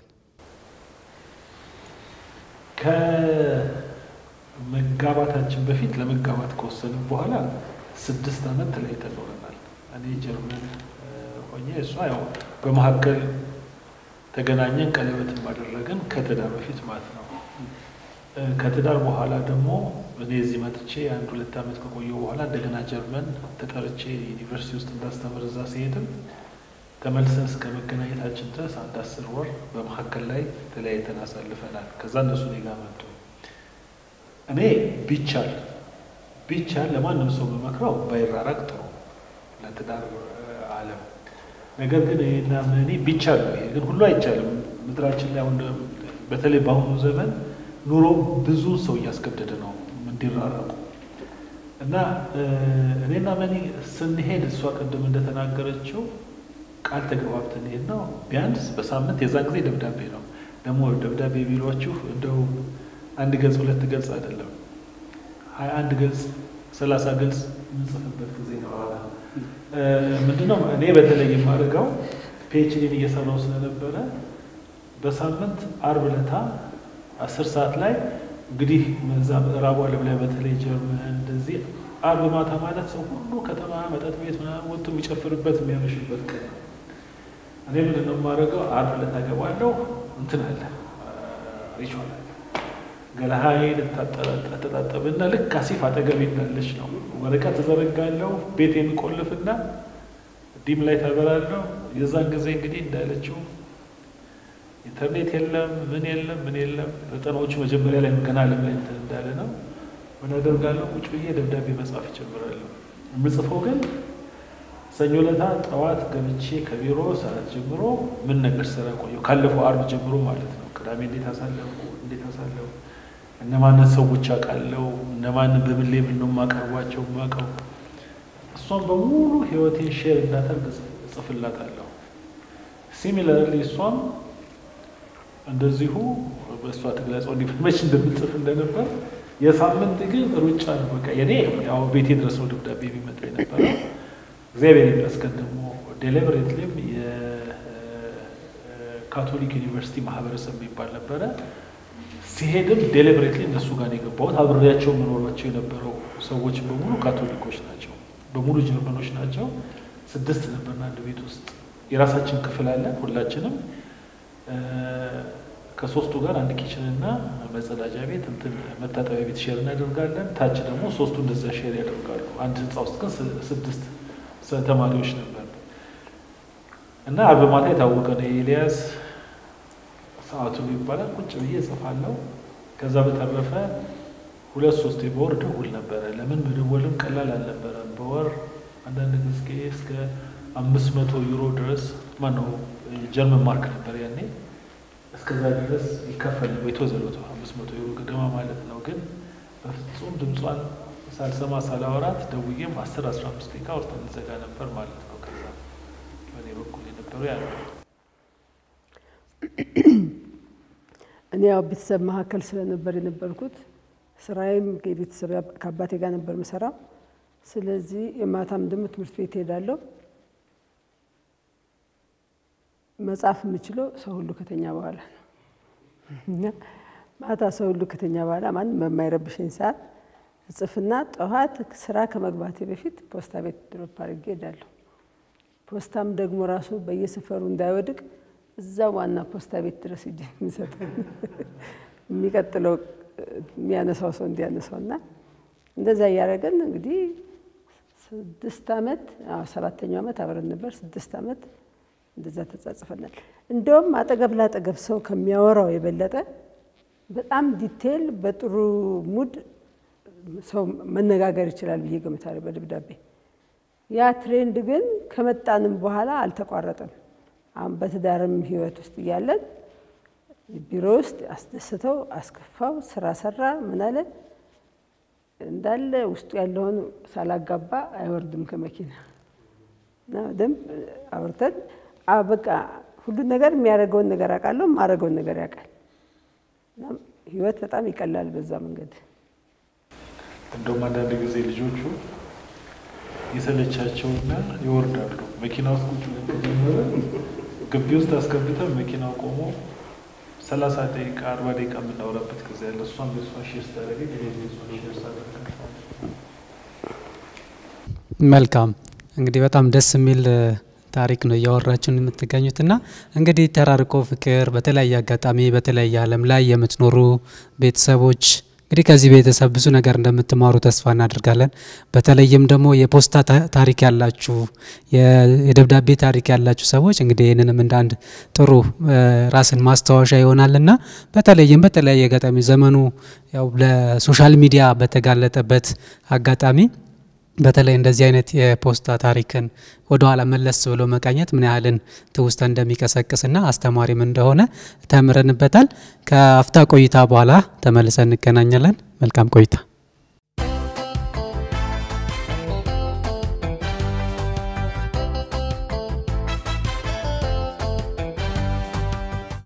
ከመጋባታችን በፊት ለመጋባት ከወሰንም በኋላ ስድስት ዓመት ተለያይተን ኖረናል። እኔ ጀርመን ሆኜ እሷ ያው በመካከል ተገናኘን፣ ቀለበትን ባደረግን ከትዳር በፊት ማለት ነው። ከትዳር በኋላ ደግሞ እኔ እዚህ መጥቼ አንድ ሁለት ዓመት ከቆየሁ በኋላ እንደገና ጀርመን ተጠርቼ ዩኒቨርሲቲ ውስጥ እንዳስተምር እዛ ሲሄድም ተመልሰን እስከ መገናኘታችን ድረስ አንድ አስር ወር በመካከል ላይ ተለያይተን አሳልፈናል። ከዛ እነሱ እኔ ጋር መጡ። እኔ ቢቻል ቢቻል ለማንም ሰው በመክረው ባይራራቅ ጥሩ ለትዳር ዓለም ነገር ግን ይሄና እኔ ቢቻል ነው። ይሄ ግን ሁሉ አይቻልም። ምድራችን ላይ አሁን በተለይ በአሁኑ ዘመን ኑሮ ብዙ ሰው እያስገደደ ነው እንዲራረቁ። እና እኔና መኒ ስንሄድ እሷ ቅድም እንደተናገረችው ቃል ተገባብተን ሄድ ነው። ቢያንስ በሳምንት የዛን ጊዜ ደብዳቤ ነው ደግሞ ደብዳቤ ቢሏችሁ እንደው አንድ ገጽ ሁለት ገጽ አይደለም፣ ሀያ አንድ ገጽ ሰላሳ ገጽ የምንጽፍበት ጊዜ ነው። ምንድነው እኔ በተለይ የማደርገው ፒኤችዲን እየሰራው ስለነበረ በሳምንት አርብ ዕለታ አስር ሰዓት ላይ እንግዲህ እዛ ምዕራቡ ዓለም ላይ በተለይ ጀርመን እንደዚህ አርብ ማታ ማለት ሰው ሁሉ ከተማ መጠጥ ቤት ምናምን ወጥቶ የሚጨፍርበት የሚያመሽበት ቀን ነው። እኔ ምንድን ነው የማደርገው? አርብ ዕለት አገባለሁ እንትን አለ ሪቹዋል አለ ገላሃይን እተጣጠብና ልክ አሲፍ አጠገቤ እንዳለች ነው ወረቀት እዘረጋለሁ። ቤት የሚቆልፍና ዲም ላይ ታበራለሁ። የዛን ጊዜ እንግዲህ እንዳለችው ኢንተርኔት የለም፣ ምን የለም፣ ምን የለም። ፈተናዎቹ መጀመሪያ ላይ ገና ዓለም ላይ እንትን እንዳለ ነው። ምን አደርጋለሁ? ቁጭ ብዬ ደብዳቤ መጻፍ ይጀምራለሁ። የምጽፈው ግን ሰኞ ዕለት ጠዋት ገብቼ ከቢሮ ሰዓት ጀምሮ ምን ነገር ስራ ቆየሁ ካለፈው አርብ ጀምሮ ማለት ነው። ቅዳሜ እንዴት አሳለፍኩ፣ እንዴት አሳለፍኩ፣ እነማንን ሰዎች አውቃለሁ፣ እነማንን በምን ሌብል ነው የማቀርቧቸው የማውቀው። እሷን በሙሉ ህይወቴን ሼር እንዳደርግ እጽፍላታለሁ። ሲሚላርሊ እሷም እንደዚሁ በእሷ ትግለጸው እንዲመች እንደምጽፍ እንደነበር የሳምንት ግን ሩጫ ነው። በቃ የኔ ያው ቤቴ ድረስ ነው ደብዳቤ የሚመጣ የነበረ። እግዚአብሔር ይመስገን ደግሞ ዴሊበሬትሊም የካቶሊክ ዩኒቨርሲቲ ማህበረሰብ የሚባል ነበረ። ሲሄድም ዴሊበሬትሊ እነሱ ጋር ነው የገባሁት። አብሬያቸው መኖራቸው የነበረው ሰዎች በሙሉ ካቶሊኮች ናቸው፣ በሙሉ ጀርመኖች ናቸው። ስድስት ነበርና አንድ ቤት ውስጥ የራሳችን ክፍል አለን ሁላችንም ከሶስቱ ጋር አንድ ኪችን እና መጸዳጃ ቤት እንትን መታጠቢያ ቤት ሼር እናደርጋለን። ታች ደግሞ ሶስቱ እንደዛ ሼር ያደርጋሉ። አንድ ህንፃ ውስጥ ግን ስድስት ተማሪዎች ነበር እና አርብ ማታ የታወቀ ነው የኤልያስ ሰዓቱ ይባላል። ቁጭ ብዬ እጽፋለሁ። ከዛ በተረፈ ሁለት ሶስት በወር ደውል ነበረ። ለምን መደወልም ቀላል አልነበረም። በወር አንዳንድ ጊዜ እስከ አምስት መቶ ዩሮ ድረስ ማነው ጀርመን ማርክ ነበር ያኔ እስከዛ ድረስ ይከፈል የተወዘሉት አምስት መቶ ዩሮ ገደማ ማለት ነው። ግን በፍጹም ድምጿን ሳልሰማ ሳላወራት ደውዬም አስር አስራ አምስት ደቂቃ ወርተን እንዘጋ ነበር ማለት ነው። ከዛ በእኔ በኩል የነበረው ያ ነው። እኔ ያው ቤተሰብ መካከል ስለነበር የነበርኩት ስራዬም የቤተሰብ ከአባቴ ጋር ነበር ምሰራው። ስለዚህ የማታም ደግሞ ትምህርት ቤት እሄዳለሁ። መጻፍ የምችለው ሰው ሁሉ ከተኛ በኋላ ነው። ማታ ሰው ሁሉ ከተኛ በኋላ ማንም በማይረብሸኝ ሰዓት እጽፍና ጠዋት ስራ ከመግባቴ በፊት ፖስታ ቤት ድሮፕ አድርጌ እሄዳለሁ። ፖስታም ደግሞ ራሱ በየሰፈሩ እንዳይወድቅ እዛ ዋና ፖስታ ቤት ድረስ እጅ የሚሰጠው የሚቀጥለው የሚያነሳው ሰው እንዲያነሳው እና እንደዛ እያደረገን እንግዲህ ስድስት ዓመት ሰባተኛው ዓመት አብረን ነበር። ስድስት ዓመት እንደዛ ተጻጽፈናል። እንደውም አጠገብ ላጠገብ ሰው ከሚያወራው የበለጠ በጣም ዲቴል በጥሩ ሙድ ሰው መነጋገር ይችላል ብዬ ገምታለሁ በደብዳቤ። ያ ትሬንድ ግን ከመጣንም በኋላ አልተቋረጠም። አሁን በትዳርም ህይወት ውስጥ እያለን ቢሮ ውስጥ አስደስተው አስከፋው፣ ስራ ሰራ፣ ምን አለ እንዳለ ውስጡ ያለውን ሳላጋባ አይወርድም ከመኪና እና በደንብ አውርተን በቃ ሁሉን ነገር የሚያደርገውን ነገር አውቃለሁ፣ የማደርገውን ነገር ያውቃል። ህይወት በጣም ይቀላል በዛ መንገድ። እንደውም አንዳንድ ጊዜ ልጆቹ የሰለቻቸውና ይወርዳሉ። መኪና ውስጥ ቁጭ ብለን ከጀመረ ግቢ ውስጥ አስገብተን መኪናው ቆሞ ሰላሳ ደቂቃ አርባ ደቂቃ የምናወራበት ጊዜ ያለ እሷም የእሷ ሼር ስታደረገኝ እኔ የእሷ ሼር ሳደረግ መልካም እንግዲህ በጣም ደስ የሚል ታሪክ ነው እያወራችሁን የምትገኙት እና እንግዲህ ተራርቆ ፍቅር በተለያየ አጋጣሚ በተለያየ ዓለም ላይ የምትኖሩ ቤተሰቦች እንግዲህ ከዚህ ቤተሰብ ብዙ ነገር እንደምትማሩ ተስፋ እናደርጋለን። በተለይም ደግሞ የፖስታ ታሪክ ያላችሁ የደብዳቤ ታሪክ ያላችሁ ሰዎች እንግዲህ ይህንንም እንደ አንድ ጥሩ ራስን ማስታወሻ ይሆናልና በተለይም በተለያየ አጋጣሚ ዘመኑ ያው ለሶሻል ሚዲያ በተጋለጠበት አጋጣሚ በተለይ እንደዚህ አይነት የፖስታ ታሪክን ወደኋላ መለስ ብሎ መቃኘት ምን ያህልን ትውስታ እንደሚቀሰቅስና አስተማሪም እንደሆነ ተምረንበታል። ከአፍታ ቆይታ በኋላ ተመልሰን እንገናኛለን። መልካም ቆይታ።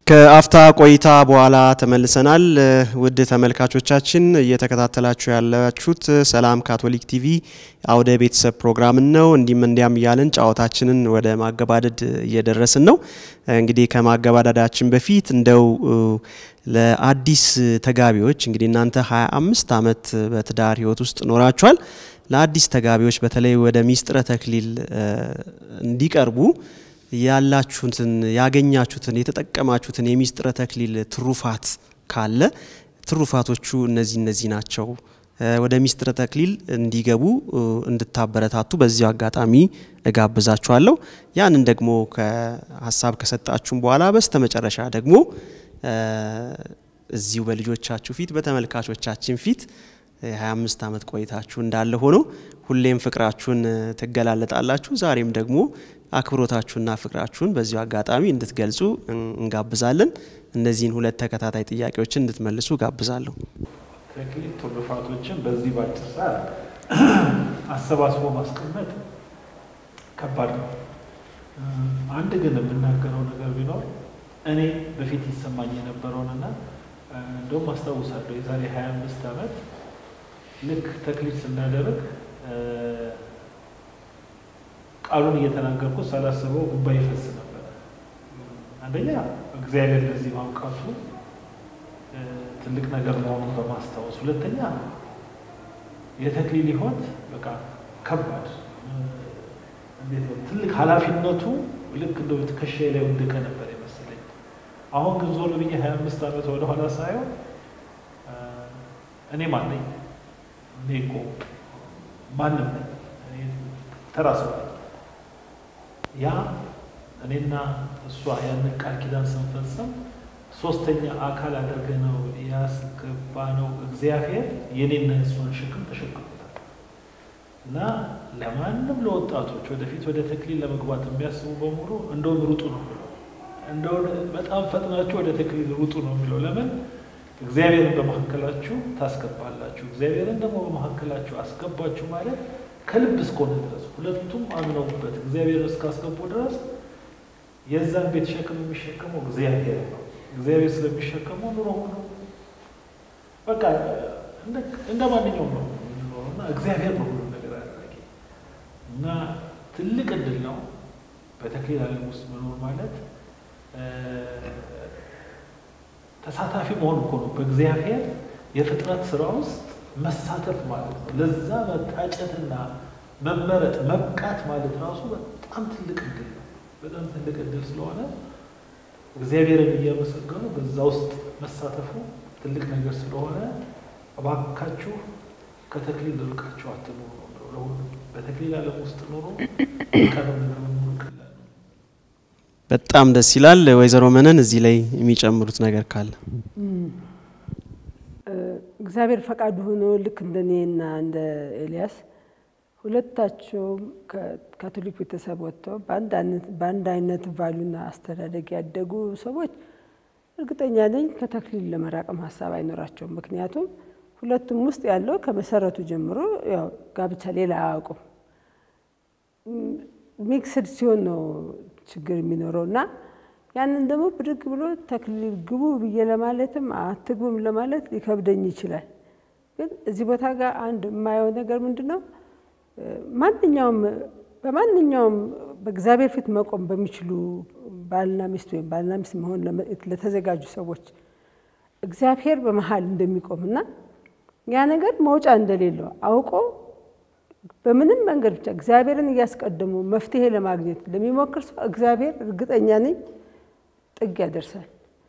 ከአፍታ ቆይታ በኋላ ተመልሰናል። ውድ ተመልካቾቻችን እየተከታተላችሁ ያላችሁት ሰላም ካቶሊክ ቲቪ አውደ ቤተሰብ ፕሮግራምን ነው። እንዲህም እንዲያም እያልን ጨዋታችንን ወደ ማገባደድ እየደረስን ነው። እንግዲህ ከማገባደዳችን በፊት እንደው ለአዲስ ተጋቢዎች እንግዲህ እናንተ 25 ዓመት በትዳር ህይወት ውስጥ ኖራችኋል። ለአዲስ ተጋቢዎች በተለይ ወደ ሚስጥረ ተክሊል እንዲቀርቡ ያላችሁትን ያገኛችሁትን የተጠቀማችሁትን የሚስጥረ ተክሊል ትሩፋት ካለ ትሩፋቶቹ እነዚህ እነዚህ ናቸው፣ ወደ ሚስጥረ ተክሊል እንዲገቡ እንድታበረታቱ በዚሁ አጋጣሚ እጋብዛችኋለሁ። ያንን ደግሞ ከሀሳብ ከሰጣችሁም በኋላ በስተመጨረሻ ደግሞ እዚሁ በልጆቻችሁ ፊት በተመልካቾቻችን ፊት የ25 ዓመት ቆይታችሁ እንዳለ ሆኖ ሁሌም ፍቅራችሁን ትገላለጣላችሁ። ዛሬም ደግሞ አክብሮታችሁና ፍቅራችሁን በዚሁ አጋጣሚ እንድትገልጹ እንጋብዛለን። እነዚህን ሁለት ተከታታይ ጥያቄዎችን እንድትመልሱ ጋብዛለሁ። ተክሊል ትሩፋቶችን በዚህ ባጭር ሰዓት አሰባስቦ ማስቀመጥ ከባድ ነው። አንድ ግን የምናገረው ነገር ቢኖር እኔ በፊት ይሰማኝ የነበረውንና እንደውም አስታውሳለሁ የዛሬ 25 ዓመት ልክ ተክሊል ስናደርግ ቃሉን እየተናገርኩ ሳላስበው እንባ ይፈስ ነበር። አንደኛ እግዚአብሔር ለዚህ ማብቃቱ ትልቅ ነገር መሆኑን በማስታወስ፣ ሁለተኛ የተክሊል ሕይወት በቃ ከባድ እንዴት ነው ትልቅ ኃላፊነቱ ልክ እንደ ትከሻዬ ላይ ወደቀ ነበር የመሰለኝ። አሁን ግን ዞር ብዬ ሀያ አምስት ዓመት ወደኋላ ሳየው እኔ ማን ነኝ? እኔ እኮ ማንም ነኝ፣ ተራ ሰው ነኝ። ያ እኔና እሷ ያንን ቃል ኪዳን ስንፈጽም ሶስተኛ አካል አድርገ ነው ያስገባ ነው እግዚአብሔር የኔና የእሷን ሸክም ተሸክሞታል። እና ለማንም ለወጣቶች ወደፊት ወደ ተክሊል ለመግባት የሚያስቡ በሙሉ እንደውም ሩጡ ነው የሚለው እንደው በጣም ፈጥናችሁ ወደ ተክሊል ሩጡ ነው የሚለው ለምን እግዚአብሔርን በመካከላችሁ ታስገባላችሁ። እግዚአብሔርን ደግሞ በመካከላችሁ አስገባችሁ ማለት ከልብ እስከሆነ ድረስ ሁለቱም አምነውበት እግዚአብሔር እስካስገቡ ድረስ የዛን ቤት ሸክም የሚሸከመው እግዚአብሔር ነው። እግዚአብሔር ስለሚሸከመው ኑሮ ሁሉ በቃ እንደ ማንኛውም ነው የምንኖረው እና እግዚአብሔር ነው ሁሉ ነገር አድራጊ እና ትልቅ እድል ነው በተክሊል ዓለም ውስጥ መኖር ማለት ተሳታፊ መሆን እኮ ነው። በእግዚአብሔር የፍጥረት ስራ ውስጥ መሳተፍ ማለት ነው። ለዛ መታጨትና መመረጥ መብቃት ማለት ራሱ በጣም ትልቅ እድል ነው። በጣም ትልቅ እድል ስለሆነ እግዚአብሔርን እያመሰገኑ በዛ ውስጥ መሳተፉ ትልቅ ነገር ስለሆነ እባካችሁ ከተክሊል ርቃችሁ አትኑሩ ነው ለሁሉ በተክሊል ዓለም ውስጥ ኑሮ ቀነው ነገር መኖር ቀላል ነው። በጣም ደስ ይላል። ወይዘሮ መነን እዚህ ላይ የሚጨምሩት ነገር ካለ እግዚአብሔር ፈቃዱ ሆኖ ልክ እንደ እኔና እንደ ኤልያስ ሁለታቸውም ከካቶሊክ ቤተሰብ ወጥተው በአንድ አይነት ቫሉና አስተዳደግ ያደጉ ሰዎች እርግጠኛ ነኝ ከተክሊል ለመራቅም ሀሳብ አይኖራቸውም። ምክንያቱም ሁለቱም ውስጥ ያለው ከመሰረቱ ጀምሮ ያው ጋብቻ ሌላ አያውቁም። ሚክስድ ሲሆን ነው ችግር የሚኖረው እና ያንን ደግሞ ብድግ ብሎ ተክሊል ግቡ ብዬ ለማለትም አትግቡም ለማለት ሊከብደኝ ይችላል። ግን እዚህ ቦታ ጋር አንድ የማየው ነገር ምንድን ነው? ማንኛውም በማንኛውም በእግዚአብሔር ፊት መቆም በሚችሉ ባልና ሚስት ወይም ባልና ሚስት መሆን ለተዘጋጁ ሰዎች እግዚአብሔር በመሀል እንደሚቆምና ያ ነገር መውጫ እንደሌለው አውቆ በምንም መንገድ ብቻ እግዚአብሔርን እያስቀደሙ መፍትሄ ለማግኘት ለሚሞክር ሰው እግዚአብሔር እርግጠኛ ነኝ ጥግ ያደርሳል።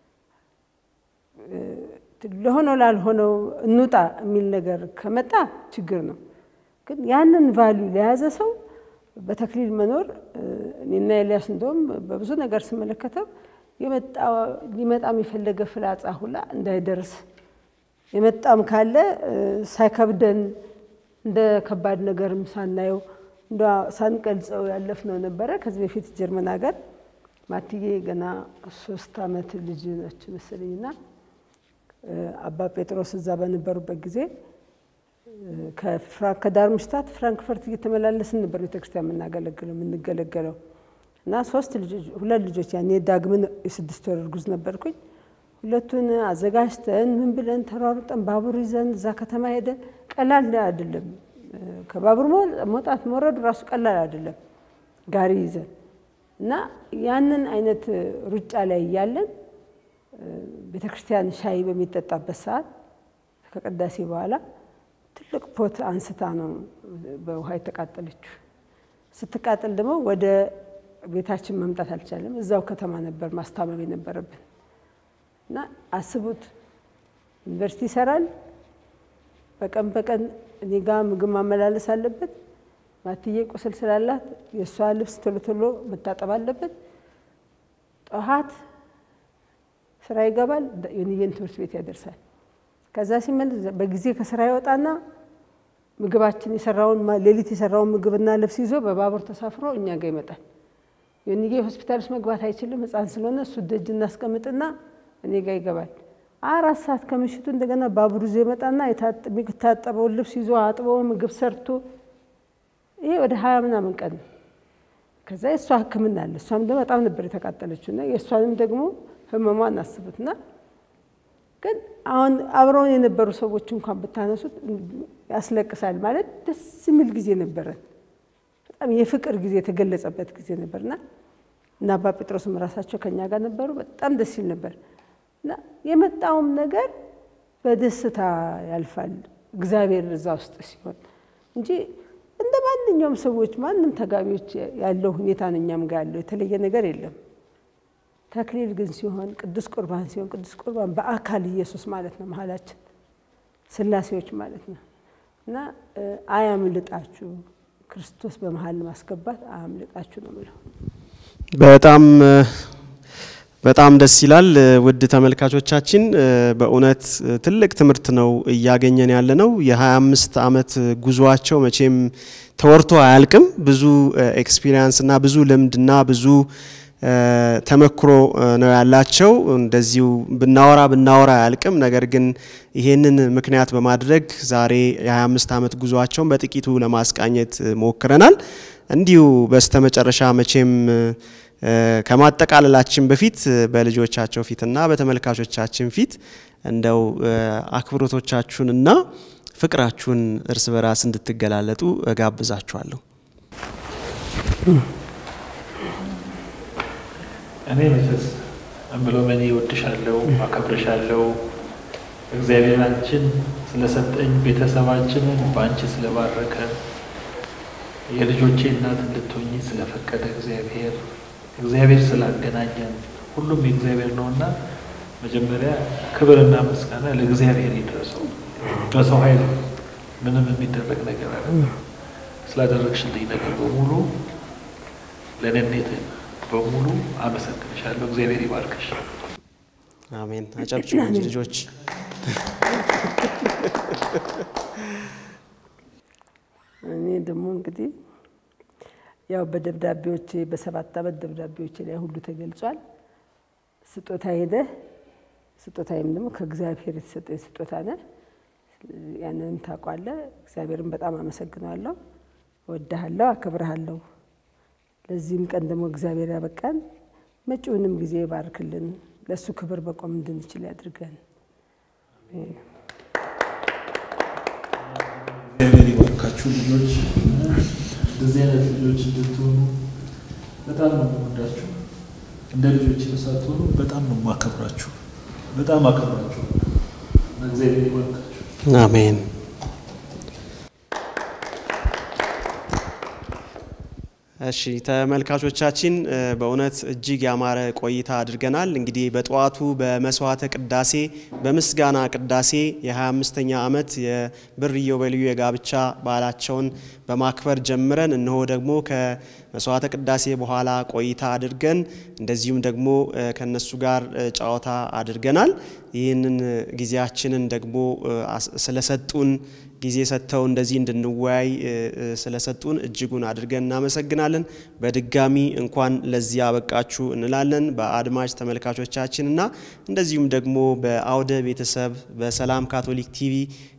ለሆነው ላልሆነው እንውጣ የሚል ነገር ከመጣ ችግር ነው። ግን ያንን ቫሊዩ ለያዘ ሰው በተክሊል መኖር እኔና ኤልያስ እንደውም በብዙ ነገር ስመለከተው ሊመጣም የፈለገ ፍላጻ ሁላ እንዳይደርስ የመጣም ካለ ሳይከብደን እንደ ከባድ ነገርም ሳናየው እንደ ሳንቀልጸው ያለፍነው ነበረ። ከዚህ በፊት ጀርመን ሀገር ማትዬ ገና ሶስት ዓመት ልጅ ነች መሰለኝና አባ ጴጥሮስ እዛ በነበሩበት ጊዜ ከዳርምሽታት ፍራንክፈርት እየተመላለስን ነበር ቤተክርስቲያን የምናገለግለው የምንገለገለው እና ሶስት ልጆች ሁለት ልጆች ያኔ ዳግምን የስድስት ወር እርጉዝ ነበርኩኝ። ሁለቱን አዘጋጅተን ምን ብለን ተሯሩጠን ባቡር ይዘን እዛ ከተማ ሄደን ቀላል አይደለም። ከባቡር መውጣት መውረዱ ራሱ ቀላል አይደለም። ጋሪ ይዘን እና ያንን አይነት ሩጫ ላይ እያለን ቤተ ክርስቲያን ሻይ በሚጠጣበት ሰዓት ከቅዳሴ በኋላ ትልቅ ፖት አንስታ ነው በውሃ የተቃጠለችው። ስትቃጠል ደግሞ ወደ ቤታችን መምጣት አልቻለም። እዛው ከተማ ነበር ማስታመም የነበረብን እና አስቡት፣ ዩኒቨርሲቲ ይሰራል። በቀን በቀን እኔ ጋ ምግብ ማመላለስ አለበት። ማትዬ ቁስል ስላላት የእሷ ልብስ ቶሎ ቶሎ መታጠብ አለበት። ጠዋት ስራ ይገባል፣ ዮንዬን ትምህርት ቤት ያደርሳል። ከዛ ሲመለስ በጊዜ ከስራ ይወጣና ምግባችን የሰራውን ሌሊት የሰራውን ምግብና ልብስ ይዞ በባቡር ተሳፍሮ እኛ ጋር ይመጣል። ዮንዬ ሆስፒታል ውስጥ መግባት አይችልም፣ ሕፃን ስለሆነ እሱ ደጅ እናስቀምጥና እኔ ጋር ይገባል። አራት ሰዓት ከምሽቱ እንደገና ባቡር ይዞ ይመጣና የታጠበውን ልብስ ይዞ አጥቦ ምግብ ሰርቶ ይሄ ወደ ሀያ ምናምን ቀን ነው። ከዛ የእሷ ሕክምና አለ። እሷም ደግሞ በጣም ነበር የተቃጠለችው እና የእሷንም ደግሞ ህመሟን አስቡትና ግን አሁን አብረውን የነበሩ ሰዎች እንኳን ብታነሱት ያስለቅሳል። ማለት ደስ የሚል ጊዜ ነበረን። በጣም የፍቅር ጊዜ የተገለጸበት ጊዜ ነበርና እና አባ ጴጥሮስም ራሳቸው ከኛ ጋር ነበሩ። በጣም ደስ ይል ነበር እና የመጣውም ነገር በደስታ ያልፋል እግዚአብሔር እዛ ውስጥ ሲሆን እንጂ እንደ ማንኛውም ሰዎች ማንም ተጋቢዎች ያለው ሁኔታ ነው እኛም ጋር ያለው የተለየ ነገር የለም። ተክሊል ግን ሲሆን ቅዱስ ቁርባን ሲሆን ቅዱስ ቁርባን በአካል ኢየሱስ ማለት ነው መሀላችን ስላሴዎች ማለት ነው እና አያምልጣችሁ ክርስቶስ በመሀል ማስገባት አያምልጣችሁ ነው ምለው። በጣም በጣም ደስ ይላል። ውድ ተመልካቾቻችን በእውነት ትልቅ ትምህርት ነው እያገኘን ያለ ነው። የ25 ዓመት ጉዟቸው መቼም ተወርቶ አያልቅም። ብዙ ኤክስፒሪየንስ እና ብዙ ልምድና ብዙ ተመክሮ ነው ያላቸው። እንደዚሁ ብናወራ ብናወራ አያልቅም። ነገር ግን ይሄንን ምክንያት በማድረግ ዛሬ የ25 ዓመት ጉዟቸውን በጥቂቱ ለማስቃኘት ሞክረናል። እንዲሁ በስተመጨረሻ መቼም ከማጠቃለላችን በፊት በልጆቻቸው ፊትና በተመልካቾቻችን ፊት እንደው አክብሮቶቻችሁንና ፍቅራችሁን እርስ በራስ እንድትገላለጡ እጋብዛችኋለሁ። እኔ መቼስ እምለው እኔ እወድሻለሁ፣ አከብርሻለሁ። እግዚአብሔር አንቺን ስለሰጠኝ ቤተሰባችንን በአንቺ ስለባረከ የልጆቼ እናት እንድትሆኝ ስለፈቀደ እግዚአብሔር እግዚአብሔር ስላገናኘን ሁሉም የእግዚአብሔር ነውና መጀመሪያ ክብርና ምስጋና ለእግዚአብሔር ይድረሰው። በሰው ኃይል ምንም የሚደረግ ነገር አለ ስላደረግሽልኝ ነገር በሙሉ ለነኔት በሙሉ አመሰግንሻለሁ። እግዚአብሔር ይባርክሽ። አሜን። አጨብጭቡ እንጂ ልጆች። እኔ ደግሞ እንግዲህ ያው በደብዳቤዎቼ በሰባት ዓመት ደብዳቤዎቼ ላይ ሁሉ ተገልጿል። ስጦታ ሄደ ስጦታዬም ደግሞ ከእግዚአብሔር የተሰጠኝ ስጦታ ነ ያንንም ታውቋለህ። እግዚአብሔርን በጣም አመሰግነዋለሁ። እወድሃለሁ፣ አከብርሃለሁ። ለዚህም ቀን ደግሞ እግዚአብሔር ያበቃን፣ መጪውንም ጊዜ ይባርክልን፣ ለእሱ ክብር መቆም እንድንችል ያድርገን። እግዚአብሔር ይባርካችሁ ልጆች። እንደዚህ አይነት ልጆች እንድትሆኑ በጣም ነው የምወዳችሁ። እንደ ልጆች ሳትሆኑ በጣም ነው የማከብራችሁ። በጣም አከብራችሁ። እግዚአብሔር ይባርካችሁ። አሜን። እሺ ተመልካቾቻችን በእውነት እጅግ ያማረ ቆይታ አድርገናል። እንግዲህ በጠዋቱ በመስዋዕተ ቅዳሴ በምስጋና ቅዳሴ የ25ኛ ዓመት የብር ኢዮቤልዩ የጋብቻ በዓላቸውን በማክበር ጀምረን እነሆ ደግሞ ከመስዋዕተ ቅዳሴ በኋላ ቆይታ አድርገን እንደዚሁም ደግሞ ከነሱ ጋር ጨዋታ አድርገናል። ይህንን ጊዜያችንን ደግሞ ስለሰጡን ጊዜ ሰጥተው እንደዚህ እንድንወያይ ስለሰጡን እጅጉን አድርገን እናመሰግናለን። በድጋሚ እንኳን ለዚህ አበቃችሁ እንላለን በአድማጭ ተመልካቾቻችንና እንደዚሁም ደግሞ በአውደ ቤተሰብ በሰላም ካቶሊክ ቲቪ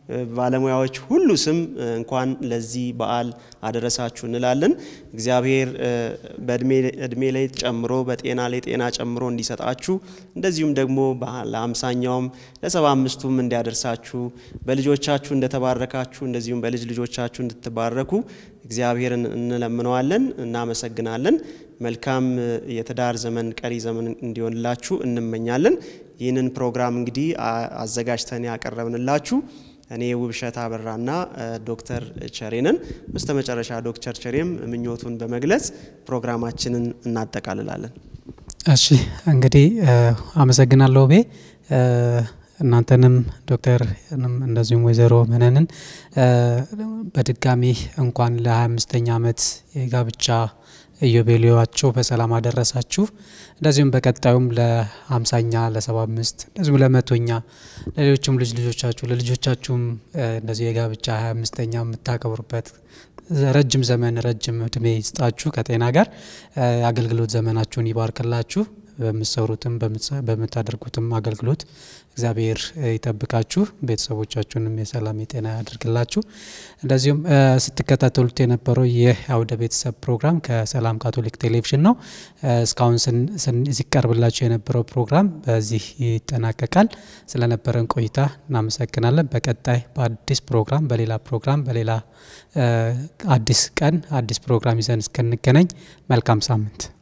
ባለሙያዎች ሁሉ ስም እንኳን ለዚህ በዓል አደረሳችሁ እንላለን። እግዚአብሔር በእድሜ ላይ ጨምሮ በጤና ላይ ጤና ጨምሮ እንዲሰጣችሁ እንደዚሁም ደግሞ ለአምሳኛውም ለሰባ አምስቱም እንዲያደርሳችሁ በልጆቻችሁ እንደተባረካችሁ እንደዚሁም በልጅ ልጆቻችሁ እንድትባረኩ እግዚአብሔርን እንለምነዋለን፣ እናመሰግናለን። መልካም የትዳር ዘመን ቀሪ ዘመን እንዲሆንላችሁ እንመኛለን። ይህንን ፕሮግራም እንግዲህ አዘጋጅተን ያቀረብንላችሁ እኔ ውብሸት አበራና ዶክተር ቸሬንን በስተ መጨረሻ ዶክተር ቸሬም ምኞቱን በመግለጽ ፕሮግራማችንን እናጠቃልላለን። እሺ እንግዲህ አመሰግናለሁ ቤ እናንተንም ዶክተርንም እንደዚሁም ወይዘሮ መነንን በድጋሚ እንኳን ለ25ኛ ዓመት የጋብቻ ኢዮቤልዩአቸው በሰላም አደረሳችሁ። እንደዚሁም በቀጣዩም ለ50ኛ ለ75 እንደዚሁም ለመቶኛ ለሌሎችም ልጅ ልጆቻችሁ ለልጆቻችሁም እንደዚህ የጋብቻ 25ኛ የምታከብሩበት ረጅም ዘመን ረጅም እድሜ ይስጣችሁ ከጤና ጋር አገልግሎት ዘመናችሁን ይባርክላችሁ። በምትሰሩትም በምታደርጉትም አገልግሎት እግዚአብሔር ይጠብቃችሁ። ቤተሰቦቻችሁንም የሰላም የጤና ያደርግላችሁ። እንደዚሁም ስትከታተሉት የነበረው ይህ አውደ ቤተሰብ ፕሮግራም ከሰላም ካቶሊክ ቴሌቪዥን ነው። እስካሁን ሲቀርብላችሁ የነበረው ፕሮግራም በዚህ ይጠናቀቃል። ስለነበረን ቆይታ እናመሰግናለን። በቀጣይ በአዲስ ፕሮግራም በሌላ ፕሮግራም በሌላ አዲስ ቀን አዲስ ፕሮግራም ይዘን እስክንገናኝ መልካም ሳምንት